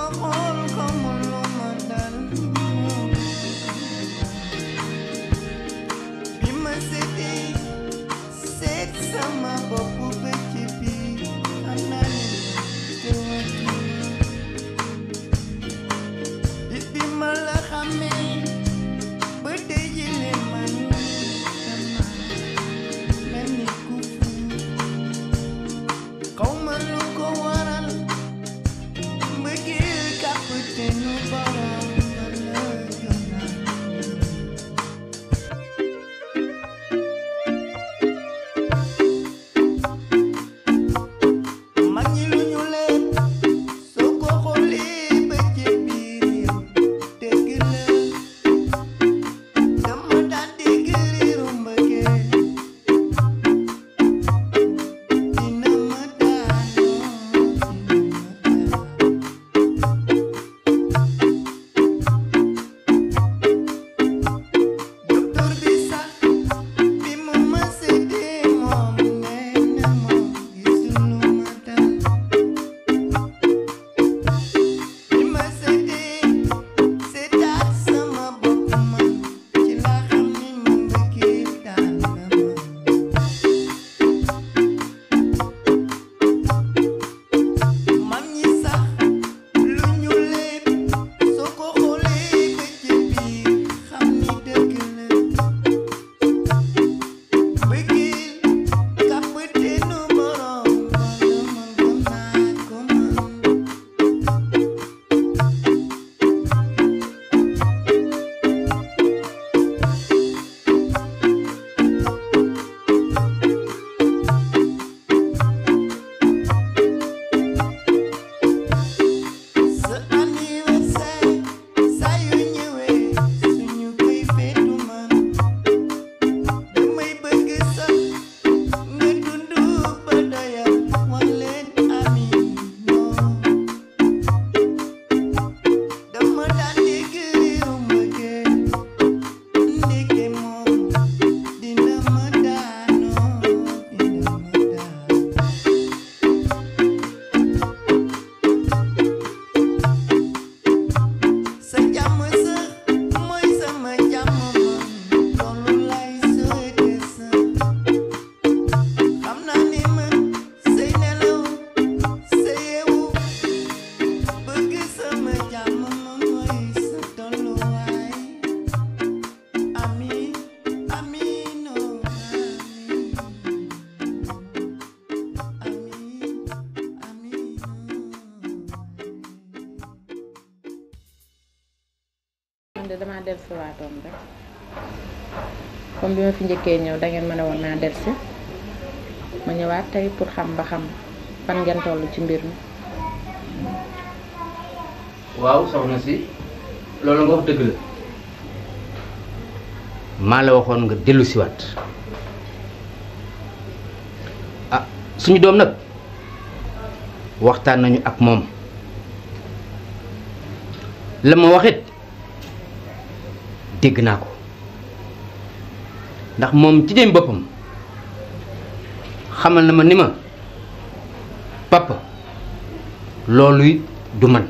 xool xamul lu ma dal bi ma seetee seet sama bopp ba ci biir xam naa ne tëwatuma bi bi ma la xamee ba tey jile man dama mel ni ku fu xaw ma lu ko waral mbëggeel kapiteenu borom ba la yónnaa mag ñi lu ñu leen soo ko xoolee ba ci biir yow dëgg la dama daan dégg riiru mbëggeel dina ma daanoo dina ma daan docteur bi sax bi mu ma seetee moom nee na moom gisul lu ma dal bi ma seetee seetaat sama bopp man ci laa xam ni ma mbëggeel daal na ma mag ñi sax lu ñu leen soo ko xoolee ba ci biir xam ni dëgg la mbëggeel kapiteenu borom wala man gëm naa ko man sa anniversaire saa yu ñëwee suñu koy feetu man damay bëgg sax nga dundu ba doyal wax leen amiin non dama daan dégg riiru mbëggeel ndeke moom dina ma daanoo dina ma daan sa jàmm sa mooy sama jàmm man loolu lay souhaité sa xam naa ni man say nelaw sa yeewu bëgg sama jàmm man mooy sa tolluwaay amiin amiin oh amiin amiin amiin man de damaa dellusi waatoon rek comme bi ma fi njëkkee ñëw da ngeen ma ne woon naa dellusi ma ñëwaat tey pour xam ba xam fan ngeen toll ci mbir mi. waaw soxna si loolu nga wax dëgg la maa la waxoon nga dellu siwaat ah suñu doom nag waxtaan nañu ak moom la ma waxit dégg naa ko ndax moom ci dem boppam xamal na ma ni ma papa loolu du man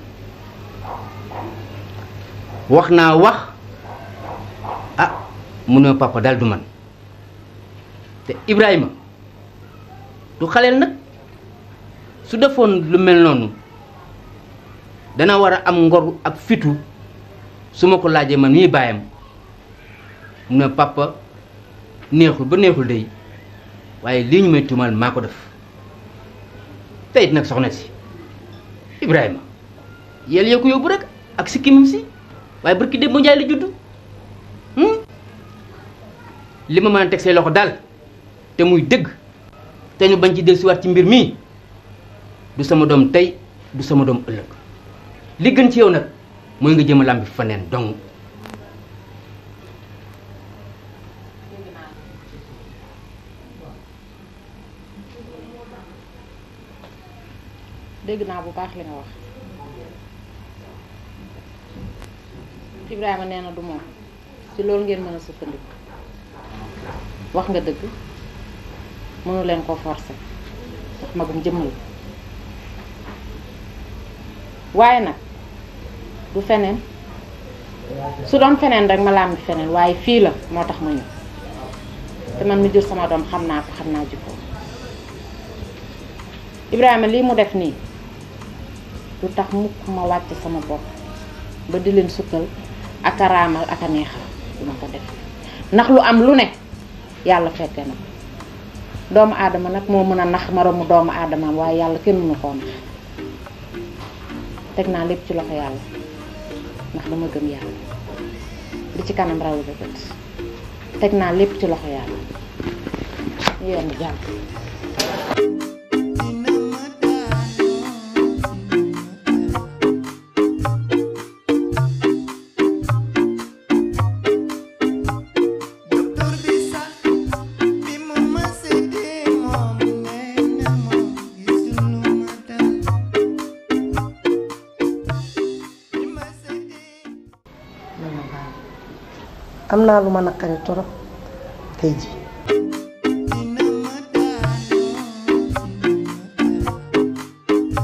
wax naa wax ah mu ne papa daal du man te Ibrahima du xaleel nag su defoon lu mel noonu dana war a am ngor ak fitu su ma ko laajee man mii baayam mu ne papa neexul ba neexul day waaye lii ñu may tuumal maa ko def te it nag soxna si Ibrahima yéen yoo ko yóbbu rek ak sikkimim si waaye barki démb njaay la juddu li ma mën a teg say loxo daal te muy dëgg te ñu bañ ci dellusiwaat ci mbir mii du sama doom tey du sama doom ëllëg li gën ci yow nag mooy nga jëm a làmbi faneen dong dégg naa bu baax li nga wax Ibrahima nee na du moom ci loolu ngeen mën a sukkandiku wax nga dëgg mënu leen ko forcer ndax magum jëmm la waaye nag du feneen su doon feneen rek ma làmbi feneen waaye fii la moo tax ma ñëw te man mi jur sama doom xam naa ko xam naa jikko Ibrahima lii mu def nii du tax mukk ma wàcc sama bopp ba di leen sukkal ak a raamal ak a neexal du ma ko def ndax lu am lu ne yàlla fekke na ko doomu aadama nag moo mën a nax moromu doomu aadamaam waaye yàlla kenn mënu koo nax teg naa lépp ci loxo yàlla ndax dama gëm yàlla li ci kanam rawu ba bët teg naa lépp ci loxo yàlla ñu yenn jàmm dina ma daanoo docteur bi sax bi mu ma seetee moom nee na moom gisul lu ma dal bi ma seetee man ma baal am naa lu ma naqari torop tey ji dina ma daanoo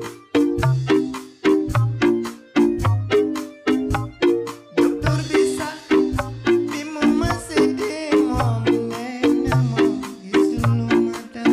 docteur bi sax bi mu ma seetee moom nee na moom gisul lu ma dal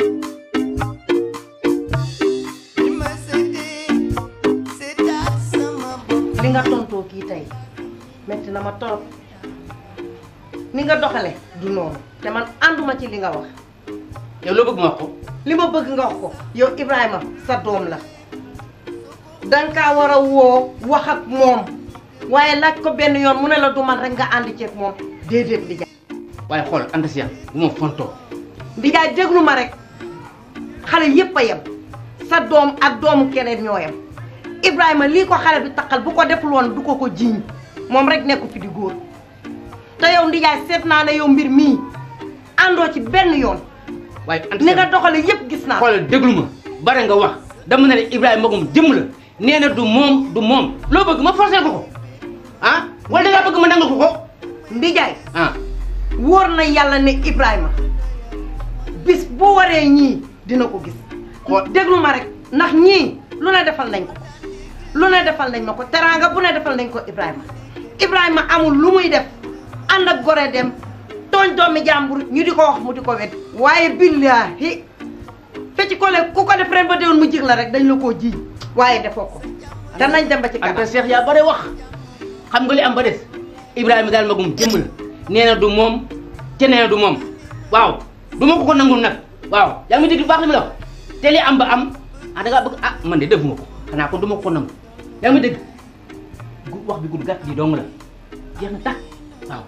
bi ma seetee seetaat sama bopp li nga tontoo kii tey metti na ma torop ni nga doxale du noonu te man ànduma ci li nga wax yow loo bëgg ma wax ko li ma bëgg nga wax ko yow Ibrahima sa doom la danga kaa war a woo wax ak moom waaye laaj ko benn yoon mu ne la du man rek nga ànd ceeg moom déedéet di waaye xool Anta Cheikh bu ma fontoo ndijaay déglu ma rek xale yépp a yem sa doom ak doomu keneen ñoo yem Ibrahima lii ko xale bi taqal bu ko deful woon du ko ko jiiñ moom rek nekku fi di góor te yow ndijaay seet naa ne yow mbir mii àndoo ci benn yoon waaye Anta ni nga Cheikh doxale yépp gis naa ko xoolal déglu ma bare nga wax dama ne la Ibrahima magum jëmm la nee na du moom du moom loo bëgg ma forcé ko ko ah wala da ngaa bëgg ma nangal ko ko ndijaay ah wóor na yàlla ne Ibrahima bis bu waree ñii dina ko gis Xool- déglu ma rek ndax ñii lu ne defal nañ ko lu ne defal nañ ma ko teraanga bu ne defal nañ ko Ibrahima Ibrahima amul lu muy def ànd ak gore dem tooñ doomi jàmbur ñu di ko wax mu di ko wet waaye billaahi fecc ko le ku ko def ren ba déwén mu jig la rek dañ la koo jiiñ waaye defoo ko danañ dem ba ci Anta kanam Cheikh yaa bare wax xam nga li am ba des Ibrahima daal magum jëmm la nee na du moom te nee na du moom waaw du ma ko ko nangul nag waaw yaa ngi dégg bu baax li mu la wax te li am ba am ah da ngaa bëgg ah man de defuma ko xanaa kon du ma ko ko nangu yaa ngi dégg gu wax bi gudd gàtt ji dong la jeex na tax waaw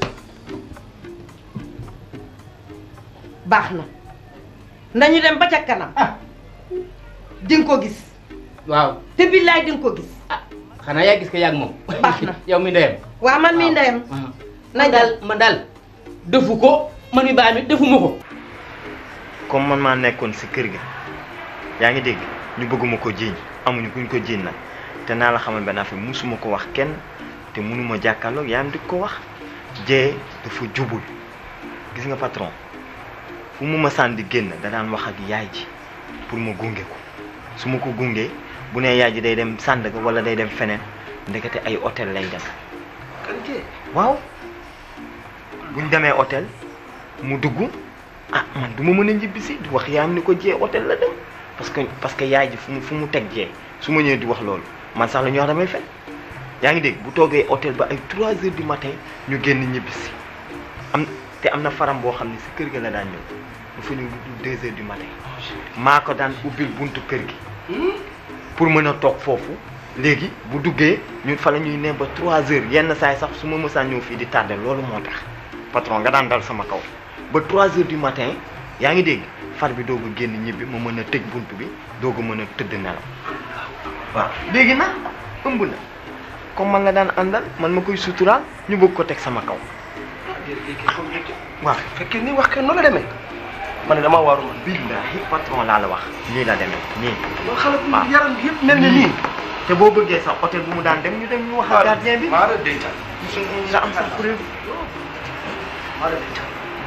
baax na nañu dem ba ca kanam ah di nga ko gis waaw te billaay di nga ko gis ah xanaa yaa gis ko yàgg moom Baax na. yow mi ndeyam waa man mii ndeyam waaw nañ man daal man daal defu ko man mi baay mi defuma ko comme man maa nekkoon si kër ga yaa ngi dégg ñu bëgguma ko jiiñ amuñu kuñ ko jiiñ nag te naa la xamal benn affaire musuma ko wax kenn te mënuma jàkkaarloog yaayam di ko wax jee dafa jubul gis nga patron fu mu ma sànni di génn da daan wax ak yaay ji pour ma gunge ko su ma ko gungee bu nee yaay ji day dem Sandaga wala day dem feneen ndekete ay hôtel lay dem waaw buñ demee hôtel mu dugg ah man du ma mën a ñibbisi di wax yaayam ni ko jee hôtel la dem parce que parce que yaay ji fu mu fu mu teg jee su ma ñëwee di wax loolu man sax la ñuy wax damay fen yaa ngi dégg bu toogee hôtel ba ay 3 heures du matin ñu génn ñibbisi am te am na faram boo xam ne si kër ga la daan ñëw dafa ñëw lu dul 2 heures du matin maa ko daan ubbil buntu kër gi pour mën a toog foofu léegi bu duggee ñun fa la ñuy ne ba 3 heures yenn saay sax su ma mësaan ñëw fii di tardé loolu moo tax patron nga daan dal sama kaw ba 3 heures du matin yaa ngi dégg far bi doog a génn ñibbi ma mën a tëj bunt bi doog a mën a tëdd nelaw waaw léegi nag ëmb na comme man la daan àndal man ma koy suturaal ñu bëgg ko teg sama kaw waaw fekkee ni wax ke noonu la demee man ne damaa waaru man billahi patron laa la wax nii la demee nii loolu xale bu waaw. yaram bi yëpp mel ne nii te boo bëggee sax hôtel bu mu daan dem ñu dem ñu wax ak gardien bi maara dencal nga am sax preuve maara dencal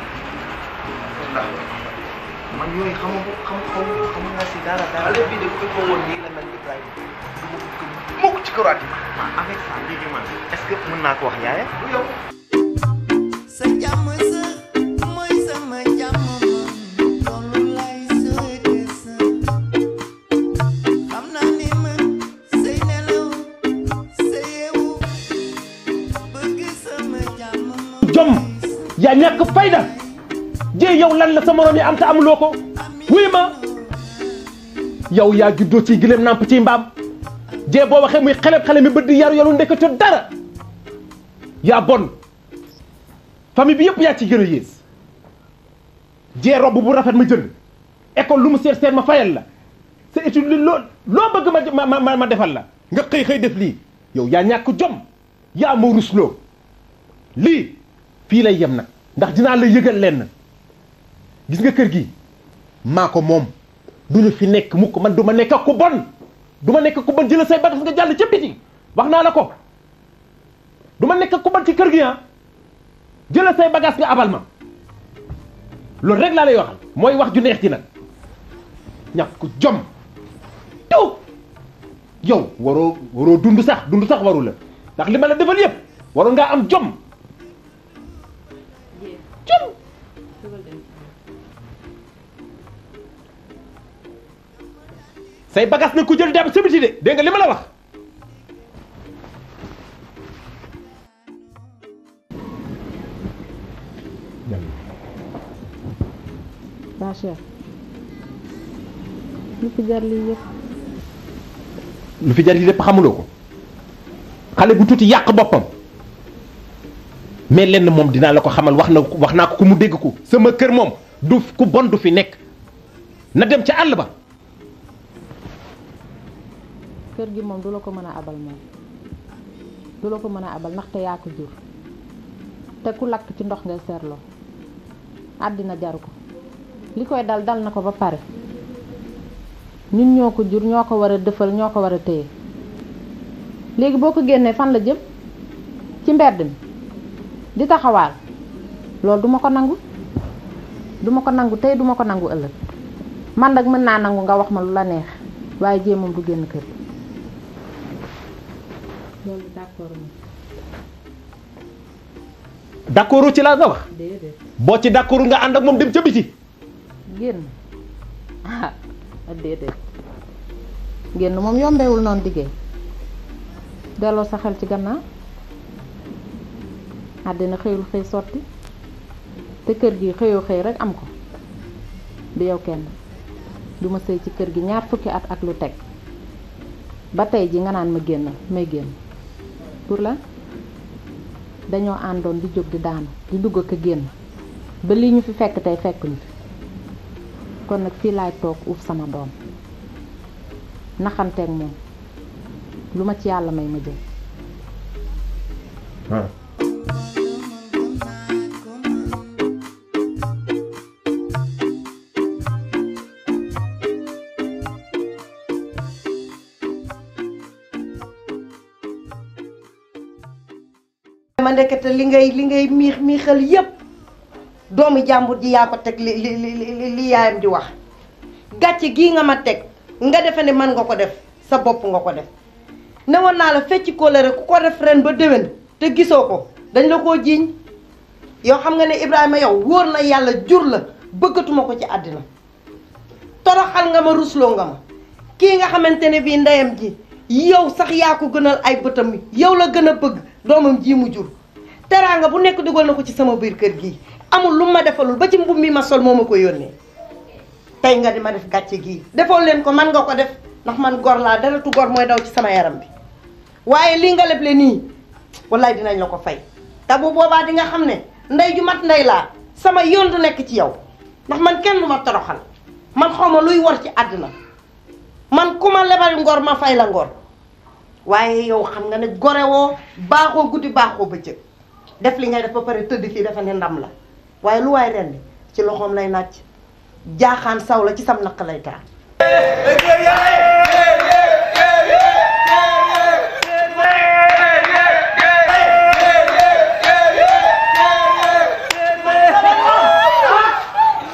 man yooyu xamu xam xamu xamu nga si dara dara xale bi de ko ko woon nii la mel Ibrahima mukk ci këru ati avec ça léegi man est-ce que mën naa ko wax yaayam yow sa jàmm sa mooy sama jàmm man loolu lay souhaité sa xam naa ni man say nelaw sa yeewu bëgg sama jàmm man jom yaa ñàkk fayda jee yow lan la sa morom yi am te amuloo ko wuy ma yow yaa juddoo ci gëlëm nàmp ci mbaam jee boo waxee muy xeleb xale mi bët di yaru yaru ndekete dara yaa bon famille bi yëpp yaa ci gën a yées jee robb bu rafet ma jënd école lu mu seet seet ma fayal la sa étude li loo loo bëgg ma ma ma ma defal la nga xëy xëy def lii yow yaa ñàkk jom yaa ma rusloo lii fii lay yem nag ndax dinaa la yëgal lenn gis nga kër gi maa ko moom duñu fi nekk mukk man du ma nekk ku bon du ma nekk ku bon jëla say bagages nga jàll ca biti wax naa la ko du ma nekk ku bon ci kër gi ah jëla say bagages nga abal ma loolu rek laa lay waxal mooy wax ju neex ci nag ñàkk jom taw yow waroo waroo dund sax dund sax waru la ndax li ma la defal yëpp waroon ngaa am jom jom say bagages na ku jël dem sa biti de dégg nga li ma la wax waa Cheikh lu fi jar lii yëpp lu fi jar yi lépp xamuloo ko xale bu tuuti yàq boppam mais lenn moom dinaa la ko xamal wax na wax naa ko ku mu dégg ko sama kër moom du ku bon du fi nekk na dem ca àll ba kër gi moom du la ko mën a abal moom du la ko mën a abal ndaxte yaa ko jur te ku lakk ci ndox ngay seetloo àddina jaru ko li koy dal dal na ko ba pare ñun ñoo ko jur ñoo ko war a dëfal ñoo ko war a téye léegi boo ko génnee fan la jëm ci mbedd mi di taxawaal loolu duma ko nangu duma ko nangu tey duma ko nangu ëllëg man nag mën naa nangu nga wax ma lu la neex waaye jéem moom du génn kër loolu d'accord ma d'accord ci laa nga wax déedéet boo ci d'accord nga ànd ak moom dem ca biti génn ah déedéet génn moom yombewul noonu diggéey delloo sa xel ci gannaaw àddina xëyul xëy sotti te kër gi xëyoo xëy rek am ko du yow kenn du ma sëy ci kër gi ñaar fukki at ak lu teg ba tey ji nga naan ma génnal may génn pour la dañoo àndoon di jóg di daanu di dugg ak a génn ba lii ñu fi fekk tey fekk ñu fi kon nag fii laay toog uuf sama doom naxanteeg moom lu ma ci yàlla may ma jël ma ndekete li ngay li ngay miix miixal yépp doomu jàmbur ji yaa ko teg li li li li yaayam di wax gàcce gii nga ma teg nga defe ne man nga ko def sa bopp nga ko def ne woon naa la fecc kóllëre ku ko def ren ba déwén te gisoo ko dañ la koo jiiñ yow xam nga ne Ibrahima yow wóor na yàlla jur la bëggatuma ko ci àddina toroxal nga ma rusloo nga ma kii nga xamante ne bii ndeyam ji yow sax yaa ko gënal ay bëtam yow la gën a bëgg doomam ji mu jur teraanga bu nekk dugal na ko ci sama biir kër gi amul lu ma defalul ba ci mbubb mi ma sol moo ma ko yónnee tey nga di ma def gàcce gii defoo leen ko man nga ko def ndax man gor laa deretu gor mooy daw ci sama yaram bi waaye lii nga leble nii wallaay dinañ la ko fay te bu boobaa di nga xam ne ndey ju mat ndey laa sama yoon du nekk ci yow ndax man kenn du ma toroxal man xaw ma luy war ci àddina man ku ma lebal ngor ma fay la ngor waaye yow xam nga ne gore woo baaxoo guddi baaxoo bëccëg def li ngay def ba pare tëdd fii dafa ne ndam la waaye lu waay ren ci loxoom lay nàcc jaaxaan saw la ci sam naq lay taal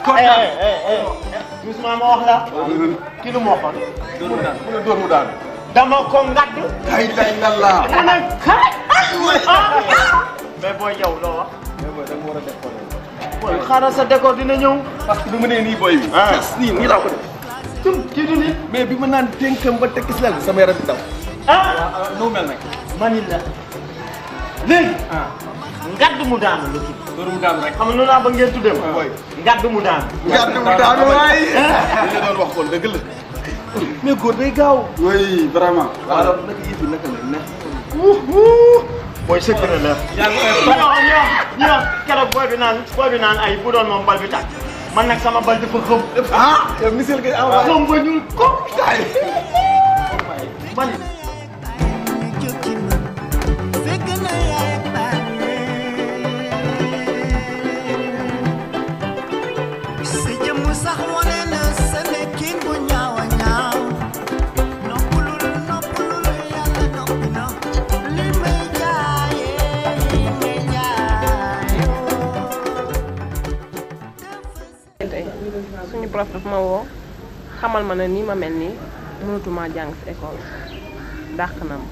doucement ma wax la kii lu mu waxoon mu ne dóor mu daanu dama ko ngadd ay lay la la mu ne kaay ah mais booy yow loo wax mais booy dama war a def ko booy xaaral sa décor dina ñëw parce que bi ma nee nii booy bi Ah. tas nii nii laa ko def tum kii du nit mais bi ma naan dénkam ba tekki si lal bi sama yaram bi daw ah nu mel nag mani la léegi ngadd mu daanu la tudd loolu mu daanu rek xam nga noonu laa ba ngeen tuddee ko booy ngadd mu daanu gàdd mu daanu waay li nga doon wax kon dëgg la mais góor day gaaw oui vraiment alors naka yëf yi naka la neex booy sëkk na la ñoo ñoo ñoo keroog booy bi naan booy bi naan ay bu doon moom bal bi tàkk man nag sama bal dafa xëm ah yow misil nga envoyé xëm ba ñuul ko kaay man fekk na yaay bàyyi sa jëmm sax wane na sa nekkin bu ñaaw a ñaaw noppalul noppalul yàlla noppi na li may jaayee li may jaayoo tey suñu prof daf ma woo xamal ma ne nii ma mel nii mënatuma jàng ci école dàq na ma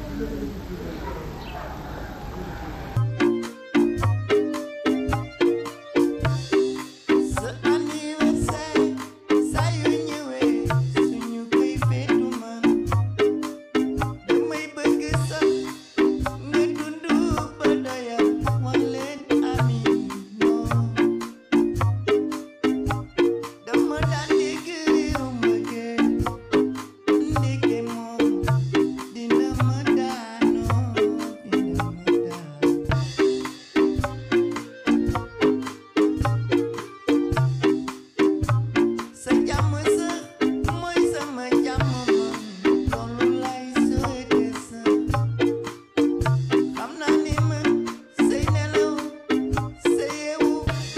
sa anniversaire saa yu ñëwee suñu koy feetu man damay bëgg sax nga dund ba doyal wax leen amiin dama daan dégg réew ma gën ndeke moom dina ma daanoo dina ma daan sa jàmm sa mooy sama jàmm man loolu lay souhaité sa xam naa ni man say nelaw sa yeewu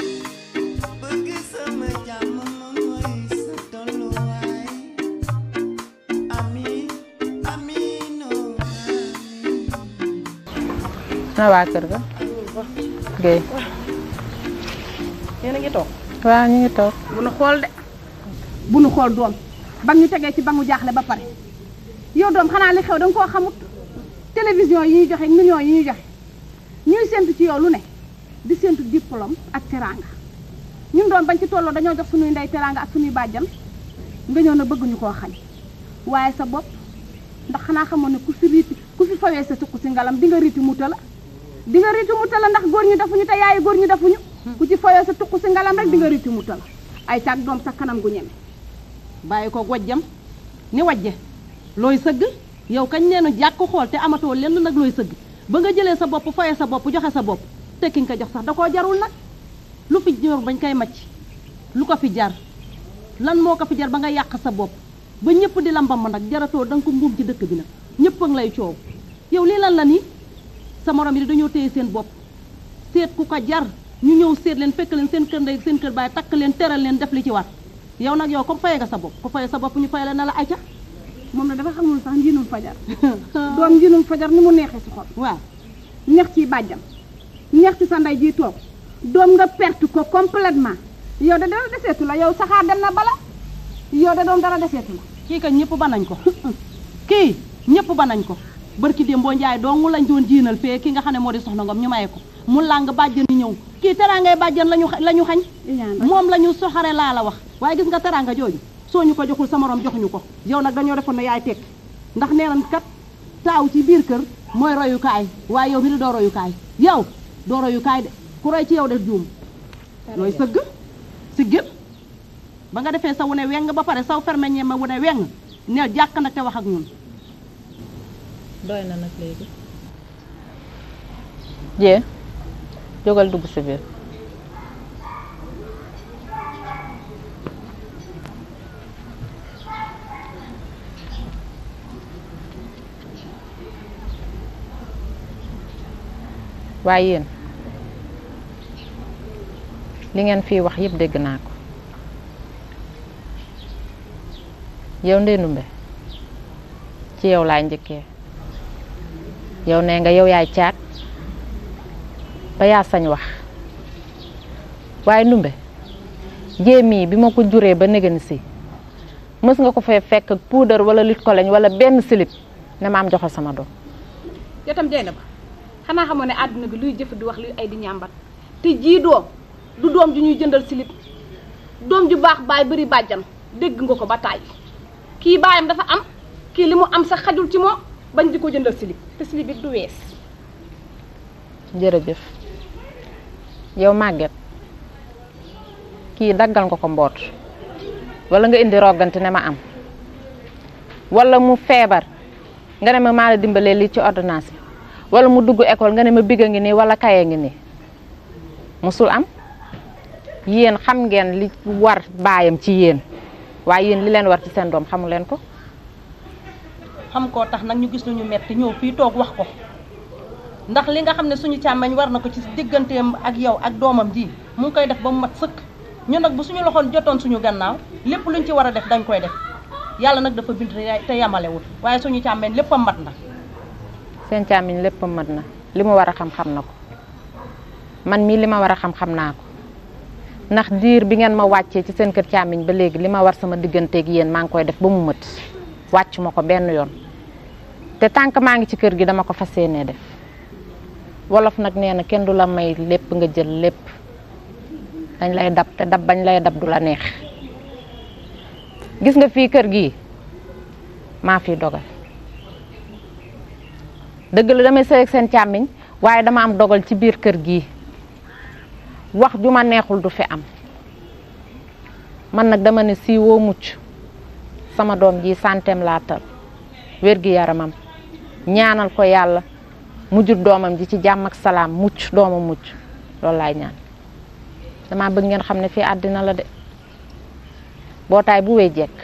bëgg sama jàmm man mooy sa tolluwaay amiin amiinoo amiin na waa kër ga Guèye yéen a ngi toog waaw ñu ngi toog bu nu xool de bu nu xool doom ba ñu tegee ci ba mu jaaxle ba pare yow doom xanaa li xew da nga koo xamut télévision yi ñuy joxe ak millions yi ñuy joxe ñuy séntu ci yow lu ne di séntu diplôme ak teraanga ñun doom bañ ci tolloo dañoo jox suñuy ndey teraanga ak suñuy bàjjan nga ñëw na bëgguñu koo xañ waaye sa bopp ndax xanaa xamoon ne ku fi riiti ku fi fawee sa suq si ngalam di nga riiti muta la di nga riiti muta la ndax góor ñu defuñu te yaayu góor ñu defuñu ku ci fawee sa tuq si ngalam rek di nga riiti muta la ay caag doom sa kanam gu ñeme bàyyi ko wajjam ni wajje looy sëgg yow kañ neenu jàkk xool te amatoo lenn nag looy sëgg ba nga jëlee sa bopp foye sa bopp joxe sa bopp te ki nga ko jox sax da koo jarul nag lu fi jor bañ koy macc lu ko fi jar lan moo ko fi jar ba nga yàq sa bopp ba ñëpp di la mbamb nag jaratoo da nga ko mbuum ci dëkk bi nag ñëpp a ngi lay coow yow lii lan la nii sa morom yi dañoo téye seen bopp seet ku ko jar ñu ñëw seet leen fekk leen seen kër ndey seen kër baay takk leen teral leen def li ci war yow nag yow comme faye nga sa bopp ku faye sa bopp ñu faye la na la ayca moom na dafa xamul sax njiinul fajar doom njiinul fajar ni mu neexee si xol waaw neex ci bàjjam neex ci sa ndey ji toog doom nga perte ko complètement yow da dara deseetu la yow saxaar dem na bala yow da doom dara deseetu la kii ka ñëpp ba nañ ko kii ñëpp ba nañ ko barki démb boo njaay dong lañ doon jiinal fee ki nga xam ne moo di soxna ngom ñu maye ko mu làng bàjjan yi ñëw kii teraangay bàjjan lañu la ñu xañ moom la ñu soxare laa la wax waaye gis nga teraanga jooju soo ñu ko joxul sa morom joxuñu ko yow nag dañoo defoon ne yaay tekk ndax nee nañ kat taaw ci biir kër mooy royukaay waaye yow mi di doo royukaay yow doo royukaay de ku roy ci yow def juum looy sëgg si gën ba nga defee sa wune weng ba pare saw fermeñee ma wune weng neel jàkk nag te wax ak ñun doy na nag léegi jee jógal dugg si biir waaye yéen li ngeen fii wax yëpp dégg naa ko yow Ndeye Ndumbe ci yow laay njëkkee yow nee nga yow yaay caat ba yaa sañ wax waaye Ndumbe jéem bi ma ko juree ba négani si mës nga ko fee fekk puudar wala lit koloñ wala benn silip ne ma am joxal sama doom yow tam jey na ba xanaa xamoo ne àdduna bi luy jëf di wax luy ay di ñàmbat te jii doom du doom ju ñuy jëndal silip doom ju baax baay bëri bàjjan dégg nga ko ba tàyyi kii baayam dafa am kii li mu am sax xajul ci moom bañ di ko jëndal silip te silip it du wees jërëjëf yow màgget kii daggal nga ko mboot wala nga indi roggante ne ma am wala mu feebar nga ne ma maa la dimbalee lii ci ordonnance bi wala mu dugg école nga ne ma bigga ngi nii wala kaye ngi nii musul am yéen xam ngeen li war baayam ci yéen waaye yéen li leen war ci seen doom xamu leen ko xam koo tax nag ñu gis lu ñu metti ñëw fii toog wax ko ndax li nga xam ne suñu càmmeñ war na ko ci digganteem ak yow ak doomam ji mu ngi koy def ba mu mat sëkk ñun nag bu suñu loxoon jotoon suñu gannaaw lépp luñ ci war a def dañ koy def yàlla nag dafa bind te yamalewul waaye suñu càmmeñ lépp a mat na seen càmmiñ lépp mat na li mu war a xam xam na ko man mii li ma war a xam xam naa ko ndax diir bi ngeen ma wàccee ci seen kër càmmiñ ba léegi li ma war sama digganteeg yéen maa ngi koy def ba mu mët wàcc ma ko benn yoon te tànk maa ngi ci kër gi dama ko fas yéenee def wolof nag nee na kenn du la may lépp nga jël lépp dañ lay dab te dab bañ lay dab du la neex gis nga fii kër gi maa fi dogal dëgg la damay sëy ak seen càmmiñ waaye dama am dogal ci biir kër gi wax ju ma neexul du fi am man nag dama ne siiwoo mucc sama doom ji santeem laa tal wér gi yaramam ñaanal ko yàlla mu jur doomam ji ci jàmm ak salaam mucc doomam mucc loolu laay ñaan dama bëgg ngeen xam ne fii àddina la de bootaay bu wéy jekk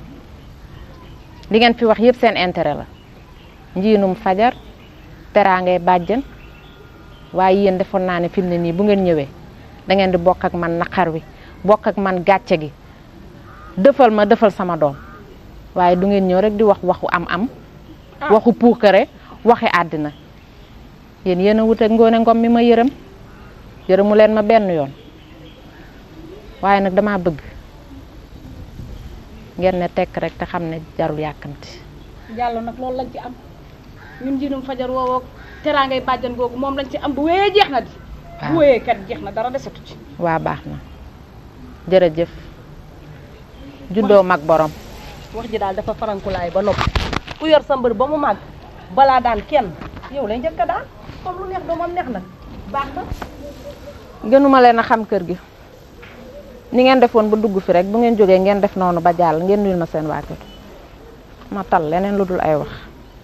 li ngeen fi wax yëpp seen intérêt la njiinum fajar teraangay bàjjen waaye yéen defoon naa ne fi mu ne nii bu ngeen ñëwee da ngeen di bokk ak man naqar wi bokk ak man gàcce gi dëfal ma dëfal sama doom waaye du ngeen ñëw rek di wax waxu am-am waxu puukare waxi àddina yéen yéen a wut ak ngoone ngom mi ma yërëm yërëmu leen ma benn yoon waaye nag dama bëgg ngeen ne tekk rek te xam ne jarul yàkkamti jàllo nag loolu lañ ci am ñun njiinum fajar woowoo teraangay bàjjan googu moom lañ ci am bu wéyee jeex na di bu wéyee kat jeex na dara desatu ci waa baax na jërëjëf juddoo mag borom wax ji daal dafa farankulaay ba noppi ku yor sa mbër ba mu màgg balaa daan kenn yow lay njëkk a daan comme lu neex doomam neex na baax na gënuma leen a xam kër gi ni ngeen defoon ba dugg fi rek bu ngeen jógee ngeen def noonu ba jàll ngeen nuyul ma seen waa kër ma tal leneen lu dul ay wax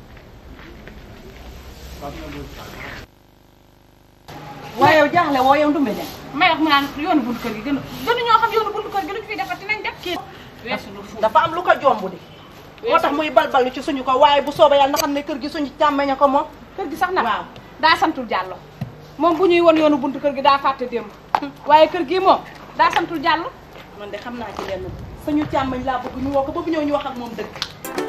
waaye yow jaaxle woo yow ndumbe de may wax mu naan yoonu buntu kër gi gën gënu ñoo xam yoonu buntu kër gi lu ñu fiy defati nañ def kii dafa am lu ko jomb di moo tax muy balbal ci suñu ko waaye bu soobee yàlla na xam ne kër gi suñu càmmeña ko moom kër gi sax nag waaw daa santul jàllo moom bu ñuy won yoonu buntu kër gi daa fàtte démb waaye kër gi moom daa santul jàllo man de xam naa ci lenn suñu càmmeñ laa bëgg ñu woo ko ba bu ñëw ñu wax ak moom dëgg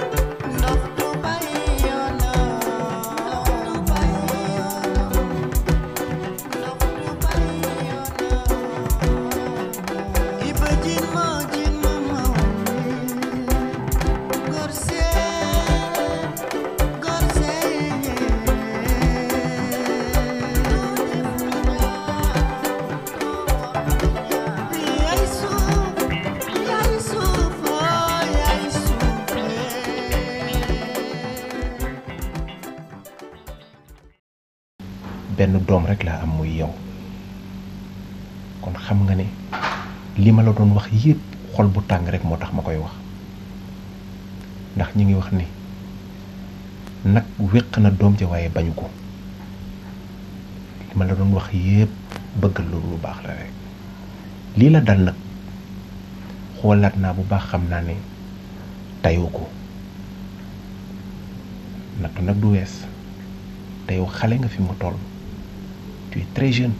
benn doom rek laa am muy yow kon xam nga ne li ma la doon wax yépp xol bu tàng rek moo tax ma koy wax ndax ñi ngi wax ni nag wéq na doom ja waaye bañu ko li ma la doon wax yépp bëggal loolu lu baax la rek lii la dal nag xoolaat naa bu baax xam naa ne tayoo ko nattu nag du wees te yow xale nga fi mu toll tu es très jeune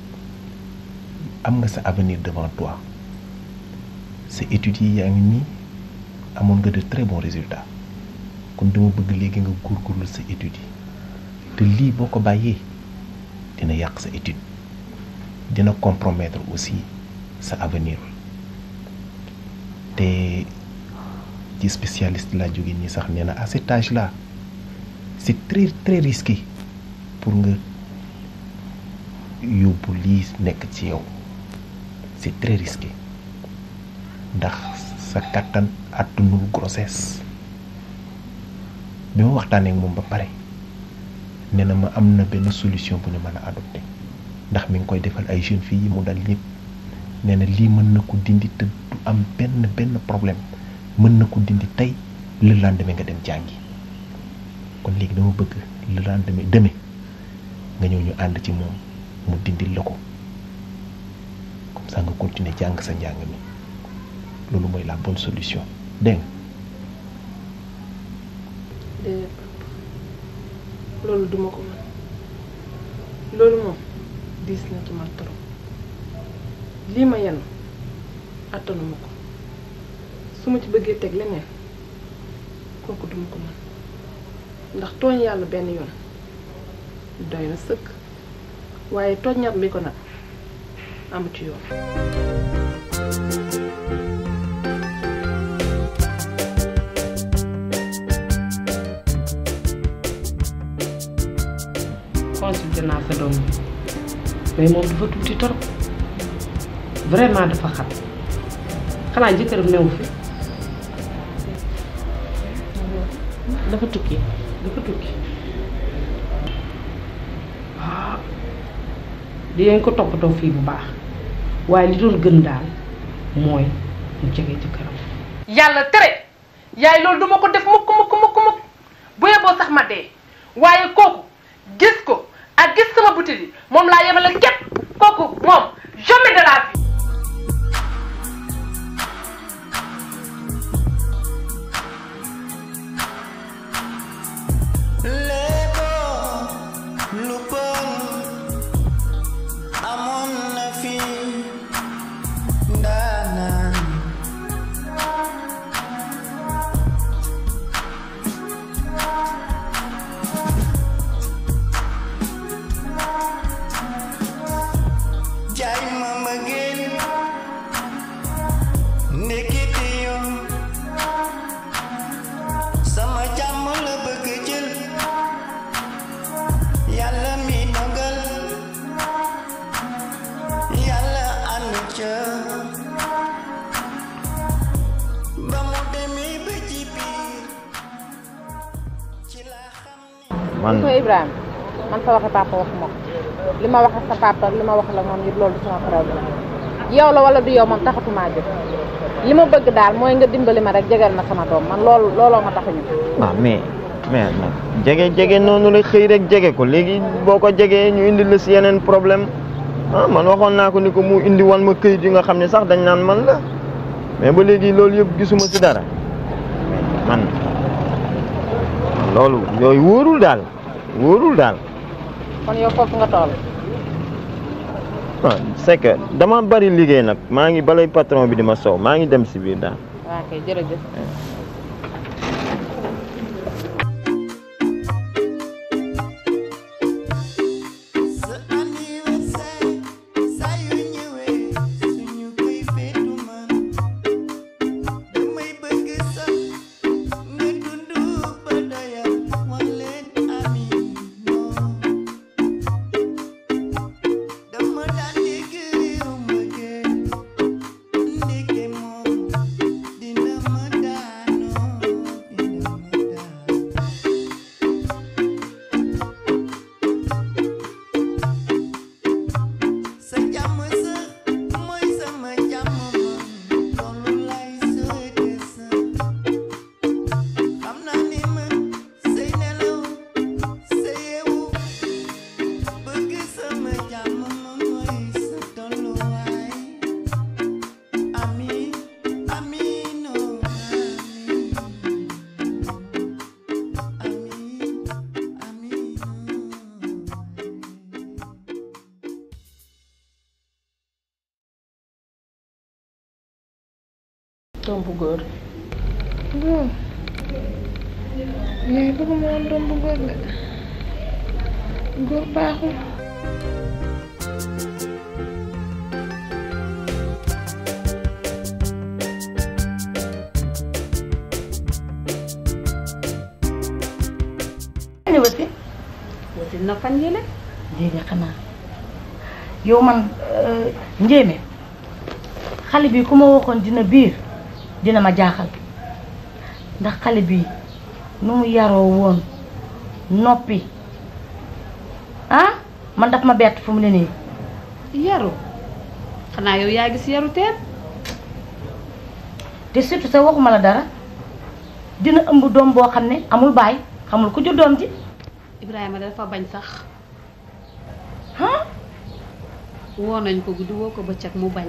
am nga sa avenir devant toi sa études yi yaa ngi nii amoon nga de très bons résultats kon dama bëgg léegi nga góorgóorlu sa études yi te lii boo ko bàyyee dina yàq sa étude dina compromettre aussi sa avenir te ci spécialiste laa jóge nii sax nee na à cet âge là c'est très très risqué pour nga yóbbu lii nekk ci yow c'est très risqué ndax sa kattan àttanul grossesse bi ma waxtaanee ak moom ba pare nee na ma am na benn solution bu ñu mën a adopté ndax mi ngi koy defal ay jeunes filles yi mu dal ñëpp nee na lii mën na ko dindi te du am benn benn problème mën na ko dindi tey le lendemain nga dem jàngi kon léegi dama bëgg le lendemain demain nga ñëw ñu ànd ci moom mu dindil la ko comme ça nga continuer jàng sa njàng mi loolu mooy la bonne solution dégg nga déedéet papa loolu duma ko mën loolu moom diis na ci man trop lii ma yenn attanuma ko su ma ci bëggee teg leneen kooku duma ko mën ndax tooñ yàlla benn yoon doy na sëkk waaye tooññat bi ko nag amu ci yoon consulté naa sa doom bi mais moom dafa tuuti torop vraiment dafa xat xanaa jëkkëram newu fi dafa tukki dafa tukki ah dinañ ko toppatoo fii bu baax waaye li doon gën daal mooy mu jege jëkkëram yàlla tere yaay loolu duma ko def mukk mukk mukk mukk bu yeboo sax ma dee waaye kooku gis ko ak gis sama butit yi moom laa yemale képp kooku moom jamais de la vie léebo lu bon amoon na fi ndaanaan jaay ma mbëggeel ndekete yoon sama jàmm la bëgg jël yàlla mi dogal yàlla ànd ca ba mu demee ba ci biir ci la xam ni man ko Ibrahima man sa waxe papa waxuma ko li ma wax ak sa papa li ma wax la moom yëpp loolu du sama problème yow la wala du yow moom taxatumaa jóg li ma bëgg daal mooy nga dimbali ma rek jegal ma sama doom man loolu looloo ma tax a ñu ah mais mais nag jege jege noonu la xëy rek jege ko léegi boo ko jegee ñu indi la si yeneen problème ah man waxoon naa ko ni ko mu indi wan ma këyit yi nga xam ne sax dañ naan man la mais ba léegi loolu yëpp gisuma si dara man loolu yooyu wóorul daal wóorul daal kon yow foofu nga toll ah c'est que dama bari liggéey nag maa ngi balay patron bi di ma sow maa ngi dem si biir daal waa kay jërëjëf sa anniversaire saa yu ñëwee suñu koy feetu man damay bëgg sax nga dundu ba doyal wax leen amiin non dama daan dégg réew ma gën ndeke moom dina ma daanoo dina ma daan sa jàmm sa mooy sama jàmm man loolu lay souhaité sa xam naa ni man say nelaw sa yeewu bëgg sama jàmm man mooy sa tolluwaay amiin amiin oh amiin amiin doom bu góor góor yaay bëgguma woon doom bu góor de góor baaxul ni wasi wasi na fan yële déedéet xanaa yow man njéeme xale bi ku ma waxoon dina biir dina ma jaaxal ndax xale bi nu mu yaroo woon noppi ah man daf ma bett fu mu ne nii yaru xanaa yow yaa gis yaru teen te surtout sa waxuma la dara dina ëmb doom boo xam ne amul baay xamul ku jur doom ji Ibrahima dafa bañ sax ah woo nañ ko guddi woo ko bëccëg mu bañ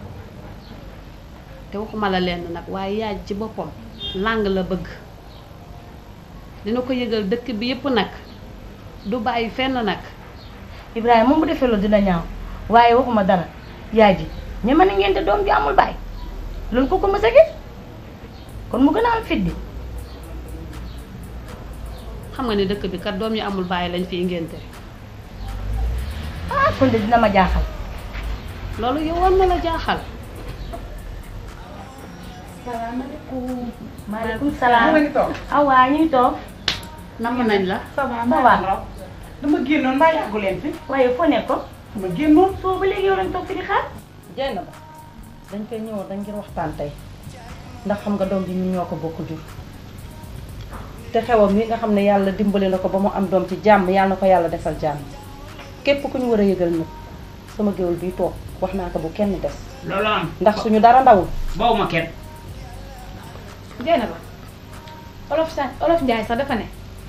te waxuma la lenn nag waaye yaay ci boppam làng la bëgg dina ko yëgal dëkk bi yépp nag du bàyyi fenn nag Ibrahima moom bu defee loolu dina ñaaw waaye waxuma dara yaay ji ñeme na ngente doom ji amul baay loolu ko ko mës a gis kon mu gën a am fit bi xam nga ne dëkk bi kat doom yi amul bàyyi lañ fiy ngénte ah kon de dina ma jaaxal loolu yow war na la jaaxal salaamaaleykum maaleykum salaam ah waa ñu ngi toog namm nañ la ça va ça va dama génnoon mbaa yàggu leen fi waaye foo nekkoon dama génnoon soo ba léegi yow lañ toog fi di xaar jey na ba dañ koy ñëwoon dañ ngir waxtaan tey ndax xam nga doom bi ñun ñoo ko bokk jur te xewam yi nga xam ne yàlla dimbali na ko ba mu am doom ci jàmm yàlla na ko yàlla defal jàmm képp ku ñu war a yëgal nag sama géwél bii toog wax naa ko bu kenn des loolu am ndax suñu dara ndawul baw ma kenn jey na ba olof sa olof njaay sax dafa ne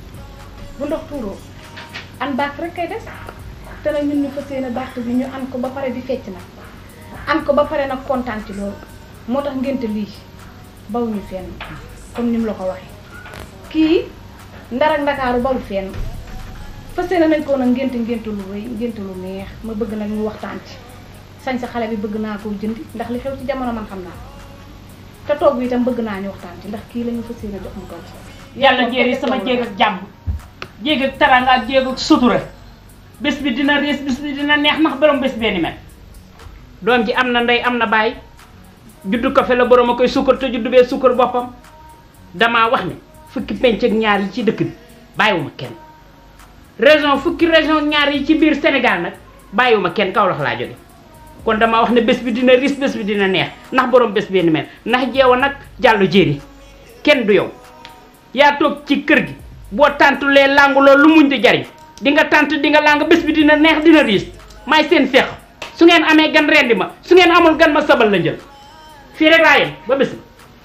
bu ndox tuuroo an baax rek kay des te nag ñun ñu fas yéene baax bi ñu an ko ba pare di fecc nag an ko ba pare nag kontaan ci loolu moo tax ngénte lii bawuñu fenn comme ni mu la ko waxee kii ndar ak ndakaaru bawu fenn fas yéene nañ ko nag ngénte ngénte lu rëy ngénte lu neex ma bëgg nag ñu waxtaan ci sañ sa xale bi bëgg naa koo jëndi ndax li xew ci jamono man xam naa ko te toog bi itam bëgg naa ñu waxtaan ci ndax kii la ñu fas yéene jox mu toog ci yàlla jéeri sama jéeg ak jàmm jéeg ak taranga ak jéeg ak sutura bés bi dina rees bés bi dina neex ndax borom bés bee ni mel doom ji am na ndey am na baay juddu ko fe la borom a koy sukkar te juddu bee sukkar boppam damaa wax ne fukki penc ak ñaar yi ci dëkk bi bàyyiwuma kenn région fukki région ñaar yi ci biir Sénégal nag bàyyiwuma kenn Kaolack laa jóge kon damaa wax ne bés bi dina riis bés bi dina neex ndax borom bés bee ni mel ndax jeewa nag jàllu jéeri kenn du yow yaa toog ci kër gi boo tàntulee làngu loolu lu muñ di jariñ di nga tànt di nga làng bés bi dina neex dina riis may seen feex su ngeen amee gan rendi ma su ngeen amul gan ma sabal la njël fii rek laa yem ba bés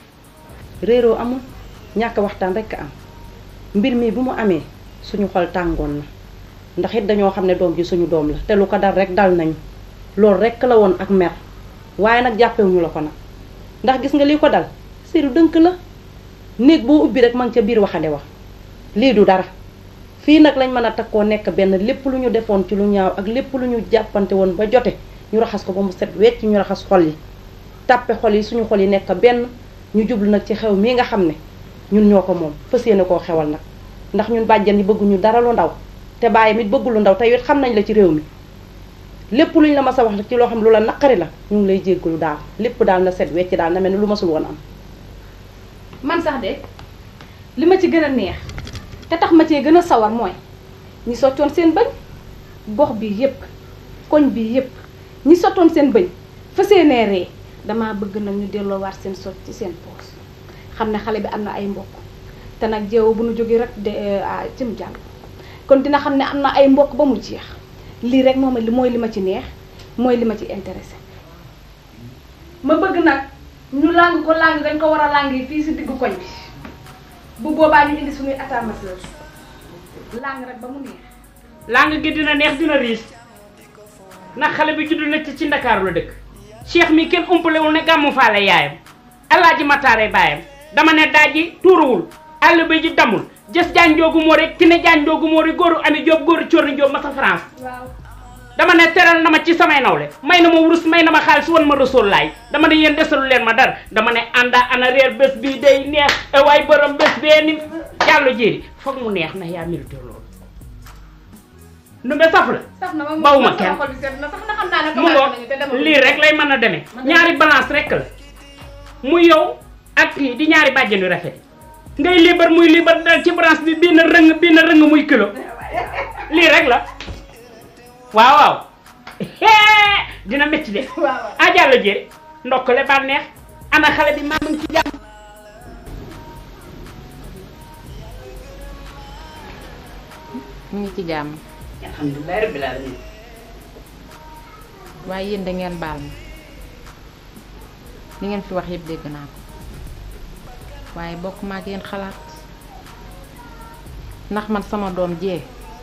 réeroo amul ñàkk waxtaan rekk am mbir mi bu mu amee suñu xol tàngoon na ndax it dañoo xam ne doom ji suñu doom la te lu ko dal rek dal nañu loolu rekk la woon ak mer waaye nag jàppewuñu la ko nag ndax gis nga lii ko dal séeru dënk la néeg boo ubbi rek man ca biir waxande wax lii du dara fii nag lañ mën a takkoo nekk benn lépp lu ñu defoon ci lu ñaaw ak lépp lu ñu jàppante woon ba jote ñu raxas ko ba mu set wecc ñu raxas xol yi tàppe xol yi suñu xol yi nekk benn ñu jublu nag ci xew mii nga xam ne ñun ñoo ko moom fas yéene koo xewal nag ndax ñun bàjjan yi bëgguñu dara lu ndaw te bàyyi mit bëggu lu ndaw te it xam nañ la ci réew mi lépp luñ la mas a wax ci loo xam lu la naqari la ñu ngi lay jéggalu daal lépp daal na set wecc daal na mel ni lu masul woon am man sax de li ma ci gën a neex te tax ma cee gën a sawar mooy ñi sottoon seen bëñ gox bi yépp koñ bi yépp ñi sottoon seen bëñ fa seenee ree damaa bëgg nag ñu delloowaat seen sot ci seen poos xam ne xale bi am na ay mbokk te nag jeewo bu nu jógee rek de jëm jàll kon dina xam ne am na ay mbokk ba mu jeex lii rek moom li mooy li ma ci neex mooy li ma ci intéressé ma bëgg nag ñu làng ko làng dañ ko war a làng fii si diggu koñ bi bu boobaa ñu indi suñuy atamaseuse làng rek ba mu neex làng gi dina neex dina riis ndax xale bi juddu na ci ci ndakaaru la dëkk cheikh mi kenn umpalewul ne gàmmu faale yaayam alaaji mataare baayam dama ne daaji tuuruwul àll ba ji damul jës jaan joogu moo rek ki ne jaan joogu moo rek góoru ami joob góoru corni joob ma sa France waaw dama ne teral na ma ci samay nawle may na ma wurus may na ma xaalis wan ma rasool laay dama ne yéen desalu leen ma dara dama ne ànda ana reer bés bii day neex e waay borom bés bee ni jàllo jéeri foog mu neex na yaa mérité loolu numbe saf la sax na ma bawuma kenn xol bi seet na sax na xam naa ne mu commencé ngo nañu te dama lii rek lay mën a demee ñaari balance rek la muy yow ak kii di ñaari bàjjen yu rafet ngay liibar muy liibar dal ci branche bi bii na rëng bii na rëng muy kër rek la waaw waaw dina métti de ah jàllo jëre ndokkale bànneex ana xale bi maa ngi ci jàmm mu ngi ci jàmm alhamdulilah rabbil alamin waaye yéen da ngeen baal ma li ngeen fi wax yëpp dégg naa ko waaye bokk ma ak yéen xalaat ndax man sama doom jee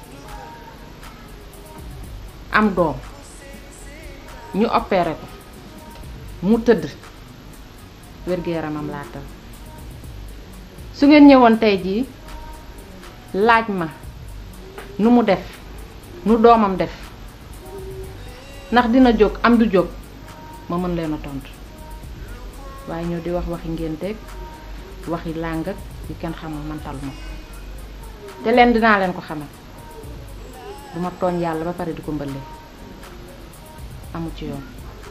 am doom ñu opéré ko mu tëdd wér-gu-yaramam laa tal su ngeen ñëwoon tey jii laaj ma nu mu def nu doomam def ndax dina jóg am du jóg ma mën leen a tontu waaye ñëw di wax waxi ngénteeg waxi làng ak yu kenn xamul man taluma ko te leen dinaa leen ko xamal duma tooñ yàlla ba pare di ko mbëlle amu ci yoon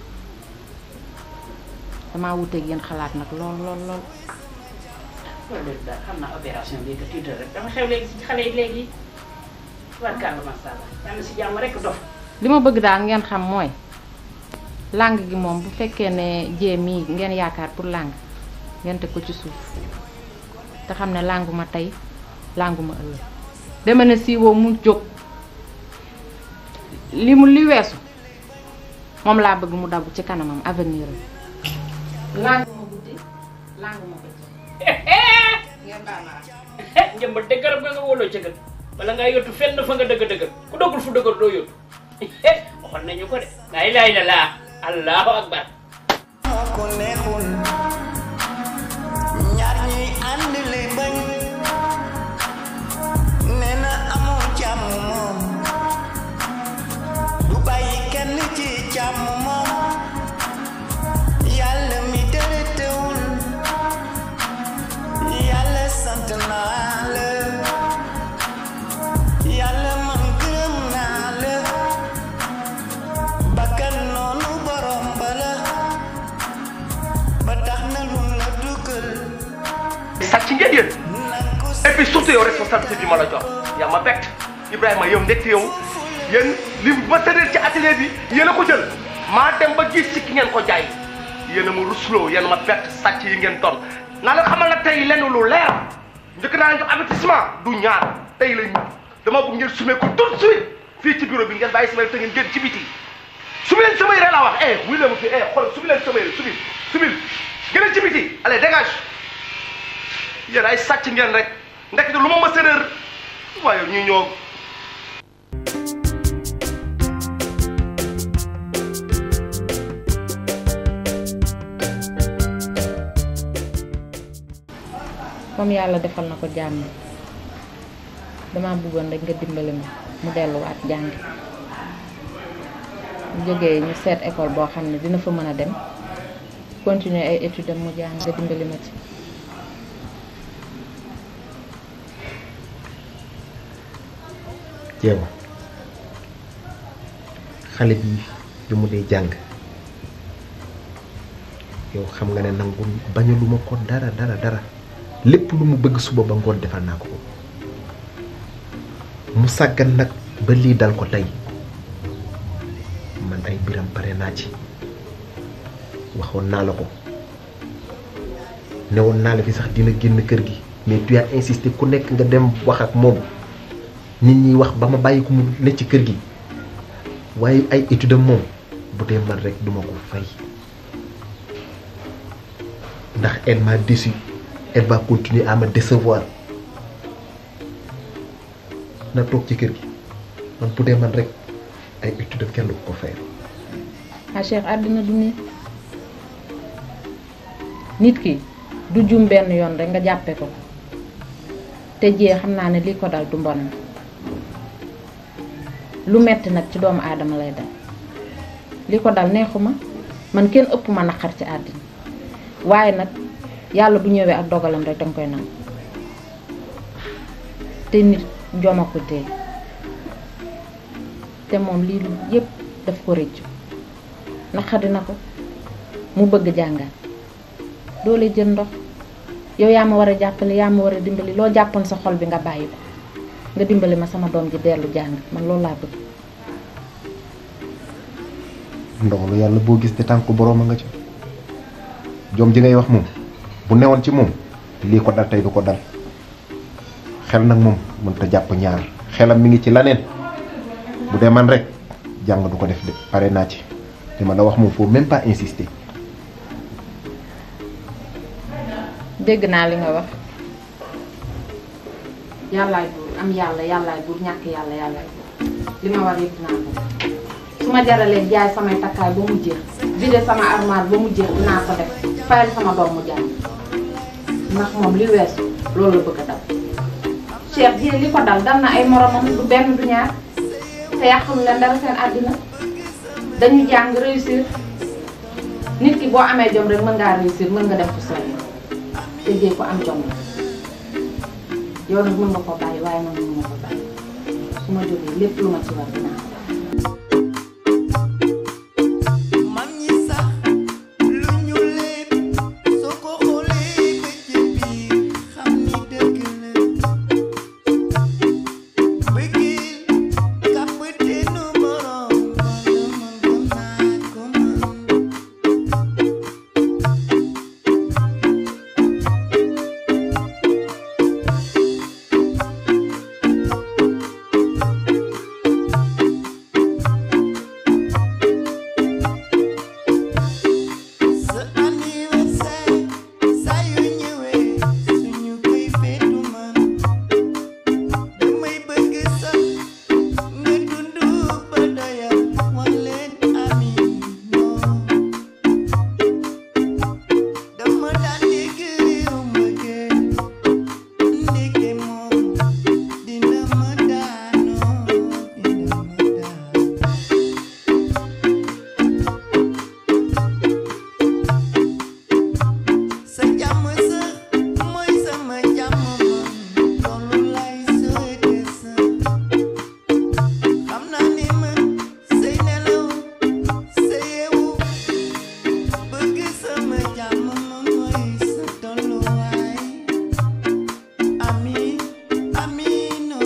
damaa wuteeg yéen xalaat nag lool lool lool loolu lépp daal xam naa opération bi que tuuti rek dama xew léegi si xale yi léegi warkàlla masha Allah yàlla si jàmm rek dof li ma bëgg daal ngeen xam mooy làng gi moom bu fekkee ne jee mii ngeen yaakaar pour làng ngeen teg ko ci suuf te xam ne lànguma tey lànguma ëllëg dama ne siiwoo mu jóg li mu li weesu moom laa bëgg mu dabu ci kanamam avenir am lànguma guddi lànguma bëccëg ngeen baal ma njëmba dëggal ba nga wóoloo ca gën wala nga yottu fenn fa nga dëgg dëggal ku doggul fu dëggal doo yottu waxoon nañu ko de laa ilaaha illallaah allahu akbar moo ko neexul ñaar ñi ànd li bañ nee na amoo jàmm moom du bàyyi kenn ci jàmm moom yàlla mi dara teewul yàlla sant naa la yàlla man gërëm naa la bakkan noonu borom bala ba tax na lu la dugal sàcc ngeen yéen et puis surtout yow responsabilité bi ma la jox yaa ma bett Ibrahima yow ndekk yow yéen li ma tëddee ci atelier bi yéen a ko jël maa dem ba gis ci ki ngeen ko jaay yéen a ma rusloo yéen a ma bett sàcc yi ngeen doon naa leen xamal na tey lenn lu leer njëkk naa leen jox avertissement du ñaar tey la dama bëgg ngeen sumee ko tout de suite fii ci bureau bi ngeen bàyyi samay te ngeen génn ci biti sumi leen samay rek laa wax eh wuy leen ma fii eh xool sumi leen samay rek subil subil gën ci biti allez dégage yéen ay sàcc ngeen rek ndekete lu ma ma séréer waaye ñu ñoo comme yàlla defal na ko jàmm dama bëggoon rek nga dimbali ma mu delluwaat jàngi mu jógee ñu seet école boo xam ne dina fa mën a dem continuer ay études am mu jàng nga dimbali ma ci jeewa xale bi bi mu dee jàng yow xam nga ne nangu bañaluma ko dara dara dara lépp lu mu bëgg suba ba ngoon defal naa ko ko mu sàggan nag ba lii dal ko tey man ay biram pare naa ci waxoon naa la ko newoon naa la fi sax dina génn kër gi mais tu as insisté ku nekk nga dem wax ak moom nit ñi wax ba ma bàyyi ko mu ne ci kër gi waaye ay étude am moom bu dee man rek duma ko fay ndax elle m'a déçu elle va continuer à me décevoir na toog ci kër gi man bu dee man rek ay étude am kenn du ko fay ah Cheikh àddina du nii nit ki du jum benn yoon rek nga jàppe ko te jee xam naa ne lii ko dal du mbonam lu metti nag ci doomu aadama lay dal li ko dal neexuma man kenn ëpp ma naqar ci àddina waaye nag yàlla bu ñëwee ak dogalam rek danga koy nangu te nit joma ko tee te moom lii lu yépp daf ko rëccu naqari na ko mu bëgg jàngaat doole jël ndox yow yaa ma war a jàppale yaa ma war a dimbali loo jàppoon sa xol bi nga bàyyi ko nga dimbali ma sama doom ji dellu jàng man loolu laa bëgg ndogalu yàlla boo gis te tànk boroom a nga ca jom ji ngay wax moom bu newoon ci moom lii ko dal tey du ko dal xel nag moom mënta jàpp ñaar xelam mi ngi ci laneen bu dee man rek jàng du ko def de pare naa ci li ma la wax moom faut même pas insister dégg naa li nga wax yàllaay buur am yàlla yàllaay buur ñàkk yàlla yàllaay buur li ma war yëpp dinaa ko def su ma jaralee jaay samay takkaay ba mu jeex vide sama armoire ba mu jeex dinaa ko def fayal sama doom mu jàng ndax moom li weesu loolu la bëgg a dal Cheikh ji li ko dal dal na ay moromam du benn du ñaar te yàqul leen dara seen àddina dañu jàng réussir nit ki boo amee jom rek mën ngaa réussir mën nga def fu sori te jee ko am jom la yow nag mën nga ko bàyyi waaye man mën nga ko bàyyi su ma jógee lépp lu ma ci war dinaa ko mag ñi sax lu ñu leen soo ko xoolee ba ci biir xam ni dëgg la bëggeel kàppateenu borom sa anniversaire saa yu ñëwee suñu koy feetu man damay bëgg sax nga dund ba doyal wax leen ami non dama daan dégg réew ma gën ndeke moom dina ma daanoo dina ma daan sa jàmm sa mooy sama jàmm man loolu lay souhaité sa xam naa ni man say nelaw sa yeewu bëgg sama jàmm man mooy sa tolluwaay ami amino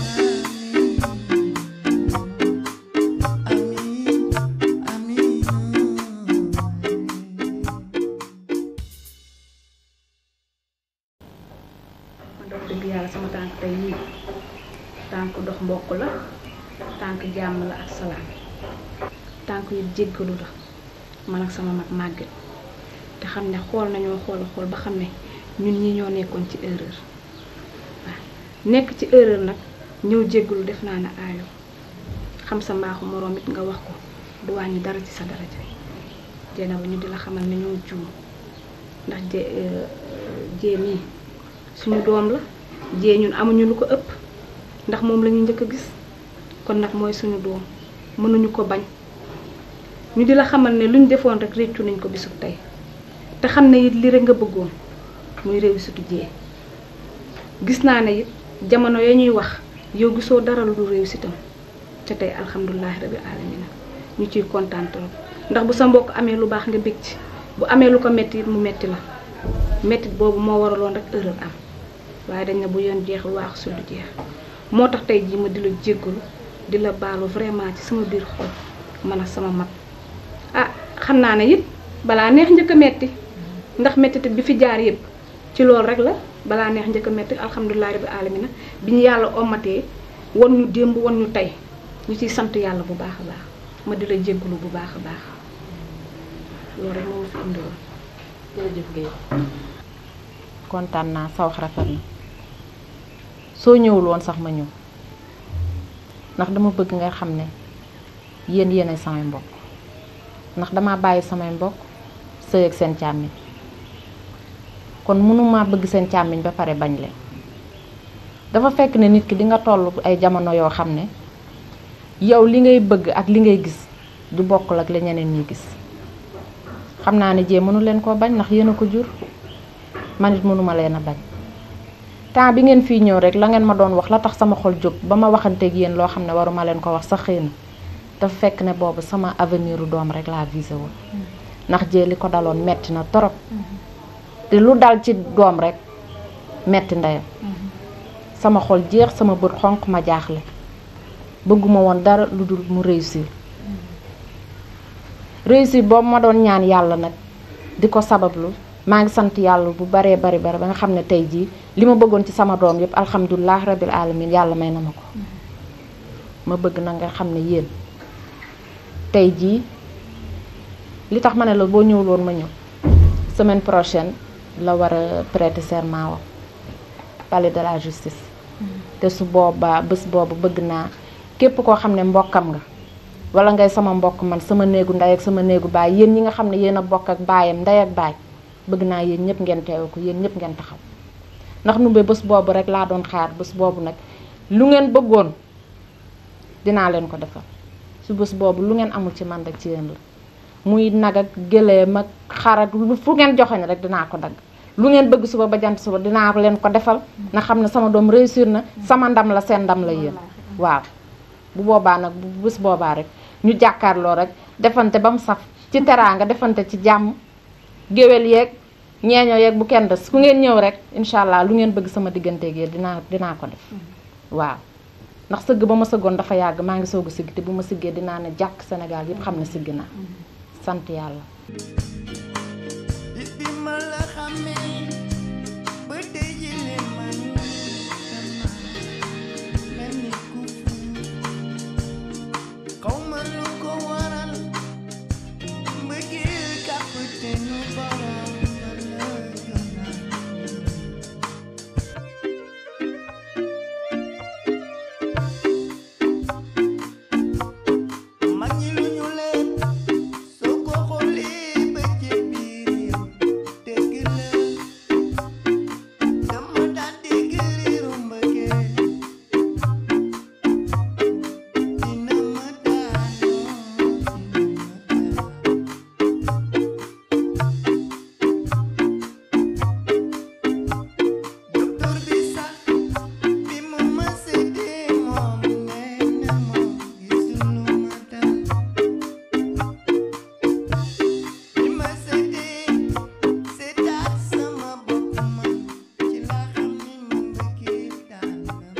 man dox dëgg yàlla sama tànk tey yii tànk dox mbokk la tànk jàmm la ak salaam tànk yu jéggalu la man ak sama mag màgget te xam ne xool nañoo xool a xool ba xam ne ñun ñi ñoo nekkoon ci erreur waaw nekk ci erreur nag ñëw jéggalu def naa ne aayo xam sa mbaaxu moroom it nga wax ko du wàññi dara ci sa daraja jeena ba ñu di la xamal ne ñoo juum ndax je jee mii suñu doom la jee ñun amuñu lu ko ëpp ndax moom la ñu njëkk a gis kon nag mooy suñu doom mënuñu ko bañ ñu di la xamal ne luñ defoon rek réccu nañ ko bisub tey te xam ne it li rek nga bëggoon muy réussite jee gis naa ne it jamono ya ñuy wax yow gisoo dara lu dul réussite am ca tey alhamdulilahi rabi alamina ñu ciy kontaan trop ndax bu sa mbokk amee lu baax nga bég ci bu amee lu ko metti it mu metti la mettit boobu moo waraloon rek erreur am waaye dañ ne bu yoon jeexul waax su lu jeex moo tax tey jii ma di la jéggalu di la baalu vraiment ci sama biir xol man ak sama mag ah xam naa ne it balaa neex njëkk a metti ndax mettit bi fi jaar yëpp ci loolu rek la balaa neex njëkk a metti alhamdulilah rabbi alamina bi ñu yàlla omatee won ñu démb won ñu tey ñu ciy sant yàlla bu baax a baax ma di la jéggalu bu baax a baax loolu rek moo ma fi indiwoon jërëjëf Guèye kontaan naa sa wax rafet na soo ñëwul woon sax ma ñëw ndax dama bëgg nga xam ne yéen yéenay samay mbokk ndax dama bàyyi samay mbokk sëy ak seen càmmiñ kon mënuma bëgg seen càmmiñ ba pare bañ leen dafa fekk ne nit ki di nga toll ay jamono yoo xam ne yow li ngay bëgg ak li ngay gis du bokkul ak la ñeneen ñi gis xam naa ne jee mënu leen koo bañ ndax yéen a ko jur man it mënuma leen a bañ temps bi ngeen fii ñëw rek la ngeen ma doon wax la tax sama xol jóg ba ma waxanteeg yéen loo xam ne waruma leen ko wax sax xëy na dafa fekk ne boobu sama avenir u doom rek laa visé woon ndax jee li ko daloon metti na torop te lu dal ci doom rek metti ndeyam sama xol jeex sama bët xonq ma jaaxle bëgguma woon dara lu dul mu réussir réussir boobu ma doon ñaan yàlla nag di ko sabablu maa ngi sant yàlla bu baree bari bari ba nga xam ne tey jii li ma bëggoon ci sama doom yëpp alhamdulilah rabil alamin yàlla may na ma ko ma bëgg na nga xam ne yéen tey jii li tax ma ne la boo ñëwul woon ma ñëw semaine prochaine la war a prêter serment wa palais de la justice te su boobaa bés boobu bëgg naa képp koo xam ne mbokkam nga wala ngay sama mbokk man sama néegu ndey ak sama néegu baay yéen ñi nga xam ne yéen a bokk ak baayam ndey ak baay bëgg naa yéen ñëpp ngeen teewe ko yéen ñëpp ngeen taxaw ndax numbe bés boobu rek laa doon xaar bés boobu nag lu ngeen bëggoon dinaa leen ko defal su bés boobu lu ngeen amul ci man rek ci yéen la muy nag ak gëléem ak xar ak lu fu ngeen joxoñ rek dinaa ko dagg lu ngeen bëgg suba ba jant suba dinaa leen ko defal nga xam ne sama doom réussir na sama ndam la seen ndam la yéen waaw bu boobaa nag bu bés boobaa rek ñu jàkkaarloo rek defante ba mu saf ci teraanga defante ci jàmm géwél yeeg ñeeñoo yeeg bu kenn des ku ngeen ñëw rek incha allah lu ngeen bëgg sama digganteeg yéen dinaa dinaa ko def waaw ndax sëgg ba ma sëggoon dafa yàgg maa ngi soog a sigg te bu ma siggee dinaa ne jàkk Sénégal yëpp xam ne sigg naa sant yàlla bi ma la xamee ba tey ji leen ma ni mel ni ku xaw ma lu ko waral mbëggeel kapiteenu borom ma la gënal mag ñi lu ñu leen soo ko xoolee ba ci biir yow dëgg la dama daan dégg riiru mbëggeel dina ma daanoo docteur bi sax bi mu ma seetee moom nee na moom gisul lu ma dal bi ma seetee seetaat sama bopp man ci laa xam ni ma mbëggeel daan na ma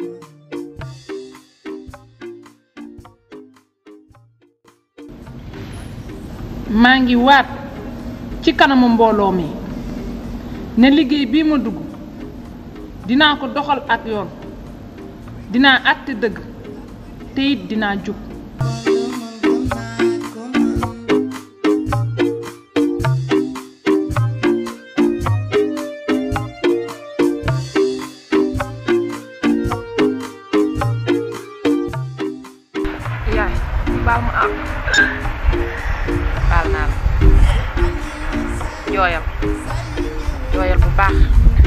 maa ngi waat ci kanamu mbooloo mi ne liggéey bii ma dugg dinaa ko doxal ak yoon dinaa àtte dëgg te it dinaa jub yaay baal ma am baal naa la jooyal jooyal bu baax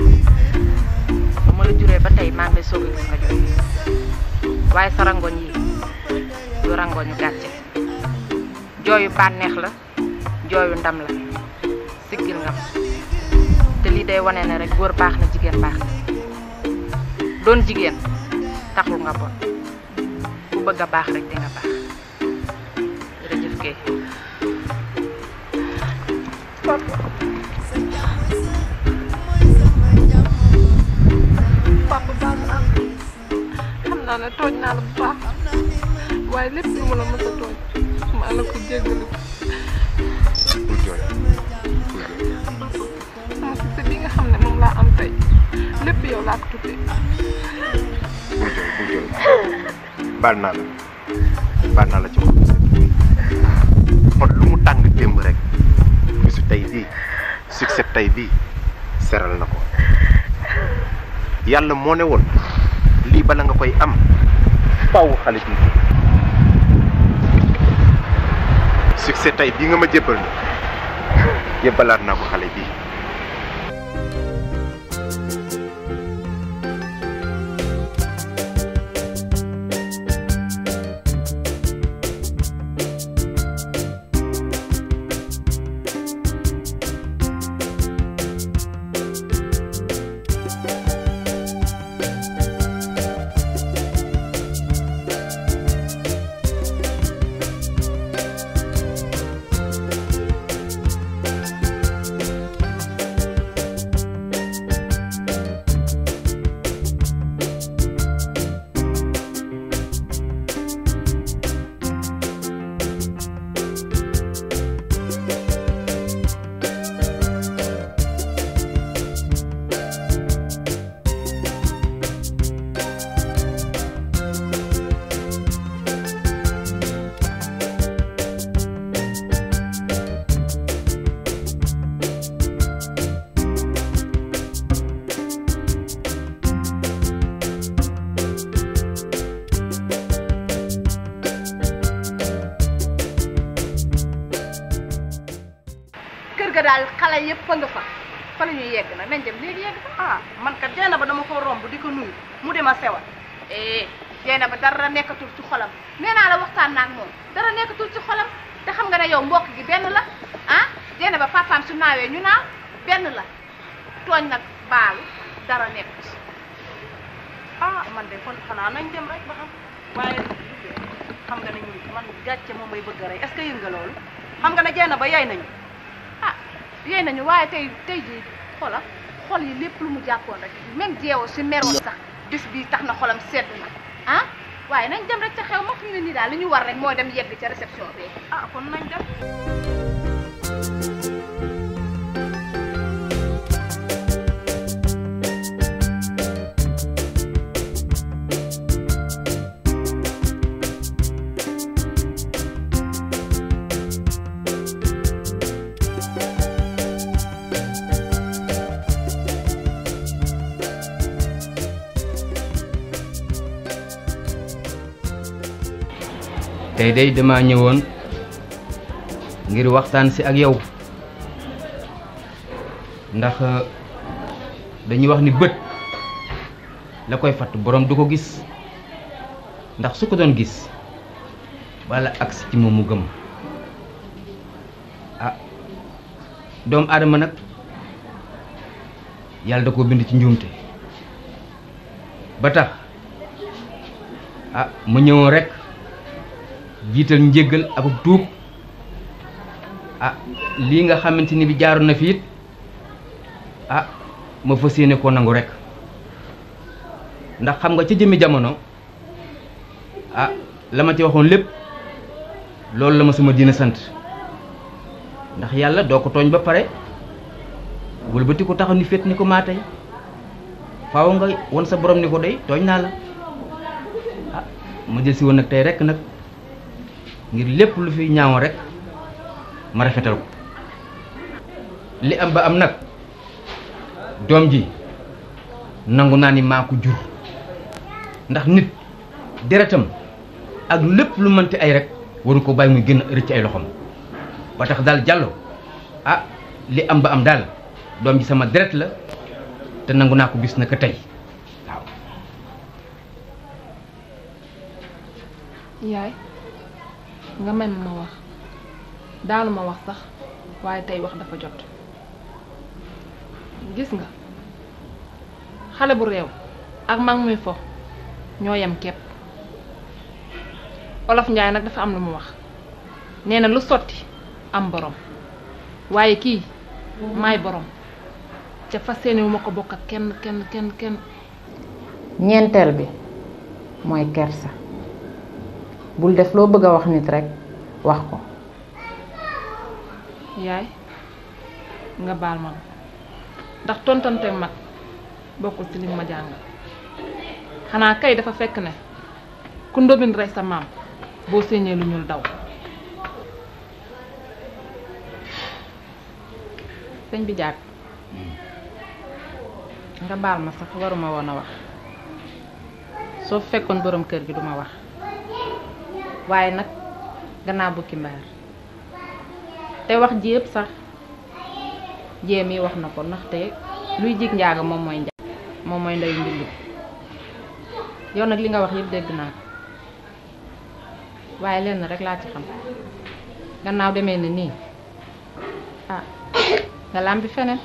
ba ma la juree ba tey maa ngi lay soog a gis nga jooy waaye sa rangoñ yi du rangoñu gàcce jooyu bànneex la jooyu ndam la siggil nga ma te lii day wane ne rek góor baax na jigéen baax na doon jigéen taxul nga bon ku bëgg a baax rek di nga baax jërëjëf Guèye papa baal ma am xam naa ne tooñ naa la bu baax waaye lépp lu ma la mës a tooñ maa la ko jéggalu bul jooy sama succès bi nga xam ne moom laa am tey lépp yow laa ko tuddee bul jooy bul jooy baal naa la baal naa la ci xol bu sedd kon lu mu tàng démb rek bisu tey bii succès tey bii seral na ko yàlla moo ne woon lii bala nga koy am faw xale bi succès tey bii nga ma jébbal na jébbalaat naa ko xale bii ga daal xale yëpp a nga fa fa la ñuy yegg nag nañ dem léegi yegg fa ah man kat jeena ba dama ko romb di ko nuyu mu dema sewal eh jeena ba dara nekkatul ci xolam nee naa la waxtaan naa ak moom dara nekkatul ci xolam te xam nga ne yow mbokk gi benn la ah jeena ba papaam su naawee ñu naaw benn la tooñ nag baalu dara nekkut ah man de kon xanaa nañ dem rek ba xam waaye xam nga ne ñun man gàcce moom may bëgg a rey est-ce que yëg nga loolu xam nga ne jeena ba yay nañu ah yéy nañu waaye tey tey jii xolam xol yi lépp lu mu jàppoon rek même jeewoo si meroon sax bis bii tax na xolam sedd na ah waaye nañ dem rek ca xew ma fi mu ne nii daal li ñu war rek mooy dem yegg ca réception bi ah kon nañ dem tey day dama ñëwoon ngir waxtaan si ak yow ndax dañuy wax ni bët la koy fatt borom du ko gis ndax su ko doon gis wala agsi ci moom mu gëm ah doomu aadama nag yàlla da koo bind ci njuumte ba tax ah mu ñëwoon rek jiital njéggal ak tuub ah lii nga xamante ni bi jaaroon na fi it ah ma fas yéene koo nangu rek ndax xam nga ca jëmmi jamono ah la ma ci waxoon lépp loolu la ma sama diina sant ndax yàlla doo ko tooñ ba pare wëlbati ko taxaw ni féet ni ko maa tey faaw nga won sa borom ni ko dey tooñ naa la ah ma jël si woon nag tey rek nag ngir lépp lu fi ñaawoon rek ma rafetal ko li am ba am nag doom ji nangu naa ni maa ko jur ndax nit deretam ak lépp lu mënti ay rek waru ko bàyyi muy gën a rëcc ay loxoom ba tax daal jàllo ah li am ba am daal doom ji sama deret la te nangu naa ko bis na ko tey yaay nga may ma ma wax daanu ma wax sax waaye tey wax dafa jot gis nga xale bu réew ak mag muy fo ñoo yem képp olof njaay nag dafa am lu mu wax nee na lu sotti am borom waaye kii maay borom ca fas yéene wu ma ko bokk ak kenn kenn kenn kenn ñeenteel bi mooy kersa bul def loo bëgg a wax nit rekk wax ko yaay nga baal ma ndax tontante mag bokkul ci li ma jàngal xanaa kay dafa fekk ne ku ndóbin rey sa maam boo séenee lu ñuul daw sëñ bi jàkk nga baal ma sax waruma woon a wax soo fekkoon borom kër gi duma wax waaye nag gannaaw bukki mbaar te wax ji yëpp sax jéem yi wax na ko ndaxte luy jig njaaga moom mooy njaag moom mooy ndeyu mbilli yow nag li nga wax yëpp dégg naa ko waaye lenn rek laa ci xam gannaaw demee ni nii ah nga làmbi feneen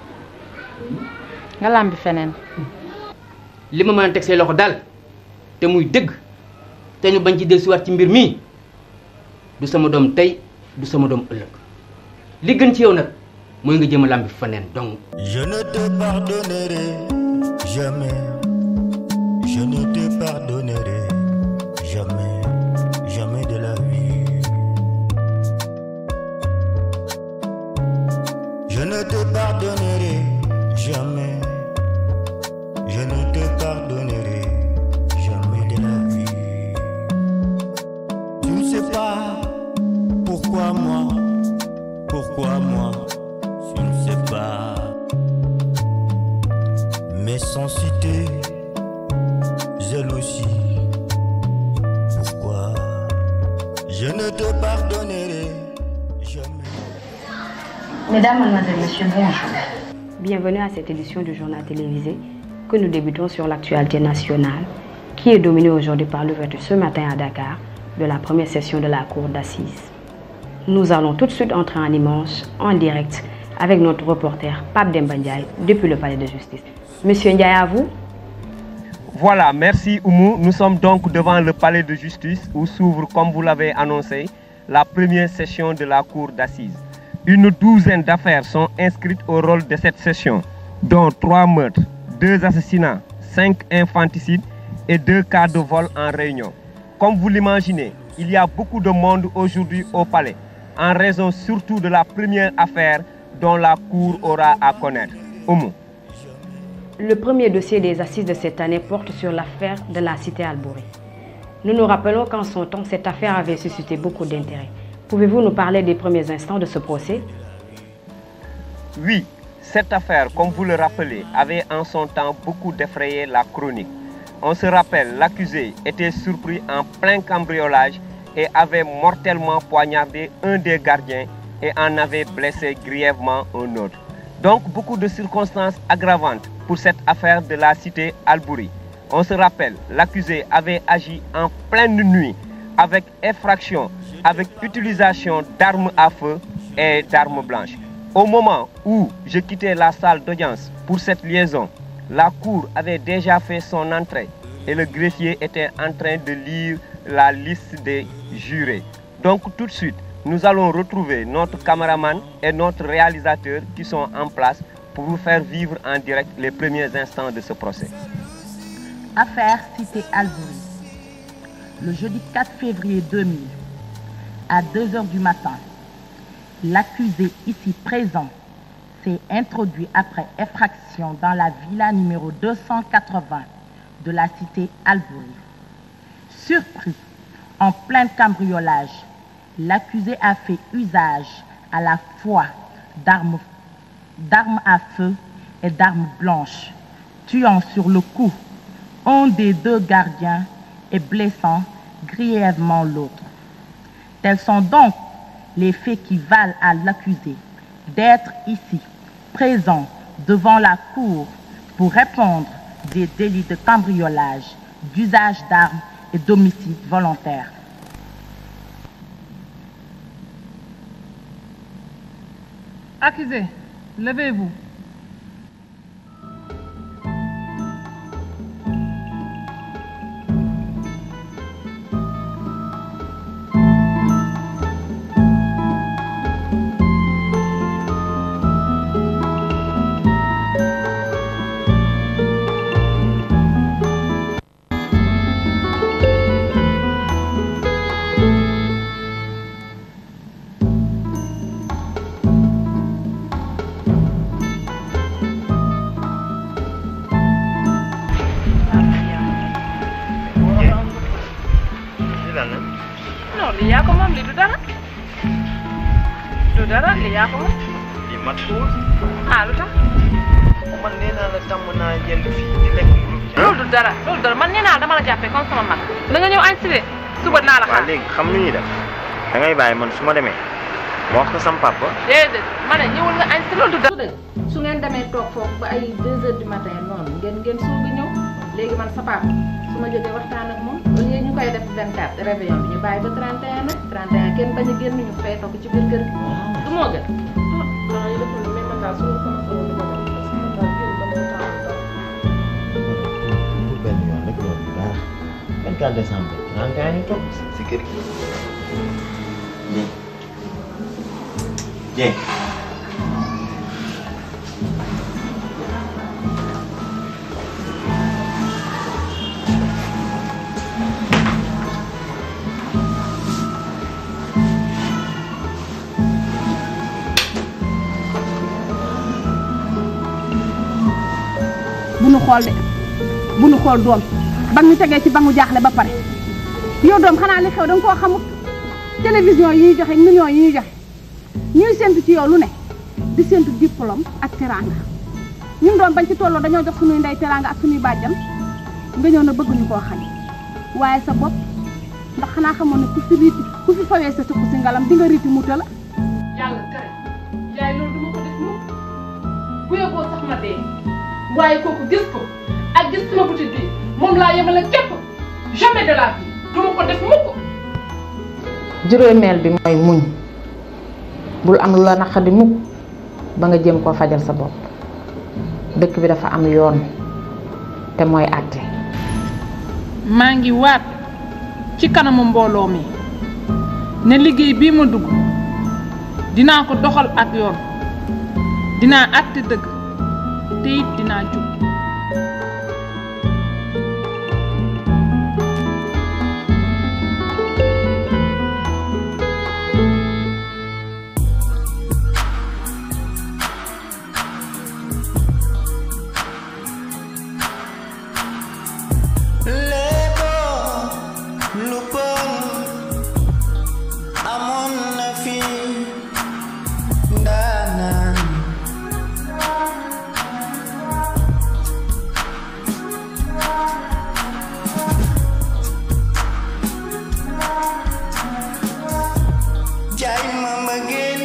nga làmbi feneen li ma mën a teg say loxo daal te muy dëgg te ñu bañ ci dellusiwaat ci mbir mii du sama doom tey du sama doom ëllëg li gën ci yow nag mooy nga jëm a làmbi feneen donc Je ne te pardonnerai jamais. Je ne te pardonnerai jamais, jamais de la vie. Je ne te pardonnerai jamais. Je ne te pardonnerai jamais de la vie. Tu ne sais pas pourquoi moi, pourquoi moi, tu ne sais pas. Mais sans citer, elle aussi. Pourquoi je ne te pardonnerai jamais. Mesdames, Mademoiselles, Messieurs, bonjour. Bienvenue à cette édition du journal télévisé que nous débutons sur l'actualité nationale qui est dominée aujourd'hui par l'ouverture ce matin à Dakar de la première session de la Cour d'assises. Nous allons tout de suite entrer en immense, en direct, avec notre reporter Pape Demba Ndiaye depuis le palais de justice. Monsieur Ndiaye, à vous. Voilà, merci Oumou. Nous sommes donc devant le palais de justice où s'ouvre, comme vous l'avez annoncé, la première session de la Cour d'assises. Une douzaine d'affaires sont inscrites au rôle de cette session, dont trois meurtres, deux assassinats, cinq infanticides et deux cas de vol en réunion. Comme vous l'imaginez, il y a beaucoup de monde aujourd'hui au palais, en raison surtout de la première affaire dont la Cour aura à connaître. Oumou. Le premier dossier des assises de cette année porte sur l'affaire de la cité Albouri. Nous nous rappelons qu'en son temps, cette affaire avait suscité beaucoup d'intérêt. Pouvez-vous nous parler des premiers instants de ce procès Oui, cette affaire, comme vous le rappelez, avait en son temps beaucoup défrayé la chronique. On se rappelle, l'accusé était surpris en plein cambriolage et avait mortellement poignardé un des gardiens et en avait blessé grièvement un autre. Donc beaucoup de circonstances aggravantes pour cette affaire de la cité Albouri. On se rappelle, l'accusé avait agi en pleine nuit avec effraction, avec utilisation d'armes à feu et d'armes blanches. Au moment où je quittais la salle d'audience pour cette liaison, la cour avait déjà fait son entrée et le greffier était en train de lire la liste des jurés. Donc tout de suite, nous allons retrouver notre caméraman et notre réalisateur qui sont en place pour vous faire vivre en direct les premiers instants de ce procès. Affaire Cité Albury. Le jeudi 4 février 2000, à 2 heures du matin, l'accusé ici présent s'est introduit après effraction dans la villa numéro 280 de la cité Albury. Surpris en plein cambriolage, l'accusé a fait usage à la fois d'armes d'armes à feu et d'armes blanches, tuant sur le coup un des deux gardiens et blessant grièvement l'autre. Tels sont donc les faits qui valent à l'accusé d'être ici, présent devant la cour pour répondre des délits de cambriolage, d'usage d'armes et d'homicide volontaire. Accusé, levez-vous. lii lan la non lii yaa ko moom lii du dara du dara lii yaa ko moom lii mat ko ah lu tax man nee naa la tàmm naa jënd fii di lekk mburu loolu du dara loolu dara man nee naa dama la jàppee comme sama mag da nga ñëw añ si de suba dinaa la waaw xaar léegi xam lu ñuy def da ngay bàyyi man su ma demee ma wax ko sam papa déedéet ma ne ñëwul nga añ si loolu du dara su ngeen demee toog foofu ba ay 2 heures du matin noonu ngeen ngeen soog a ñëw léegi man sa papa su ma jógee waxtaan ak moom au lieu ñu koy def 24 réveillon bi ñu bàyyi ba 31 nag 31 kenn bañ a génn ñu fay ko ci biir kër gi du moo gën. ah yi dafa ne même daal su ma sama sama li ma def parce que daal yéen ba mu taal daal. pour benn yoon rek loolu du dara 24 décembre 31 ñu toog si kër gi. Dieng bu nu xool de bu nu xool doom ba ñu tegee ci ba mu jaaxle ba pare yow doom xanaa li xew danga koo xamut télévision yi ñuy joxe ak millions yi ñuy joxe ñuy séntu ci yow lu ne di séntu diplôme ak teranga ñun doom bañ ci tolloo dañoo jox suñuy ndey teranga ak suñuy bàjjan nga ñëw na bëgguñu koo xañ waaye sa bopp ndax xanaa xamoon ne ku fi riiti ku fi fawee sa sukk si ngalam di nga riiti mu tëla yàlla tere yaay loolu duma ko def mukk bu yóbboo sax ma dee waaye kooku gis ko ak gis sama butit bi moom laa yemale képp jamais de la vie duma ko def mukk juróomeel bi mooy muñ bul am lu la naqadi mukk ba nga jéem koo fajal sa bopp dëkk bi dafa am yoon te mooy àtte maa ngi waat ci kanamu mbooloo mi ne liggéey bii ma dugg dinaa ko doxal ak yoon dinaa àtte dëgg te it dinaa jub léebo lu bon amoon na fi ndaanaan jaay ma mbëggeel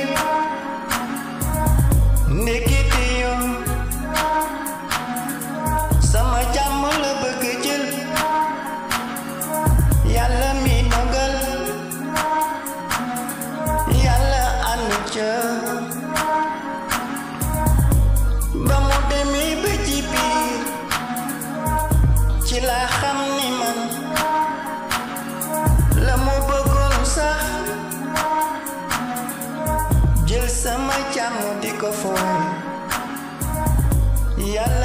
ndekete yoon sama jàmm la bëgg jël yàlla mi dogal yàlla ànd ca ba mu demee ba ci biir ci laa xam ni man la mu bëggoon sax jël sama jàmm di ko fooy yàlla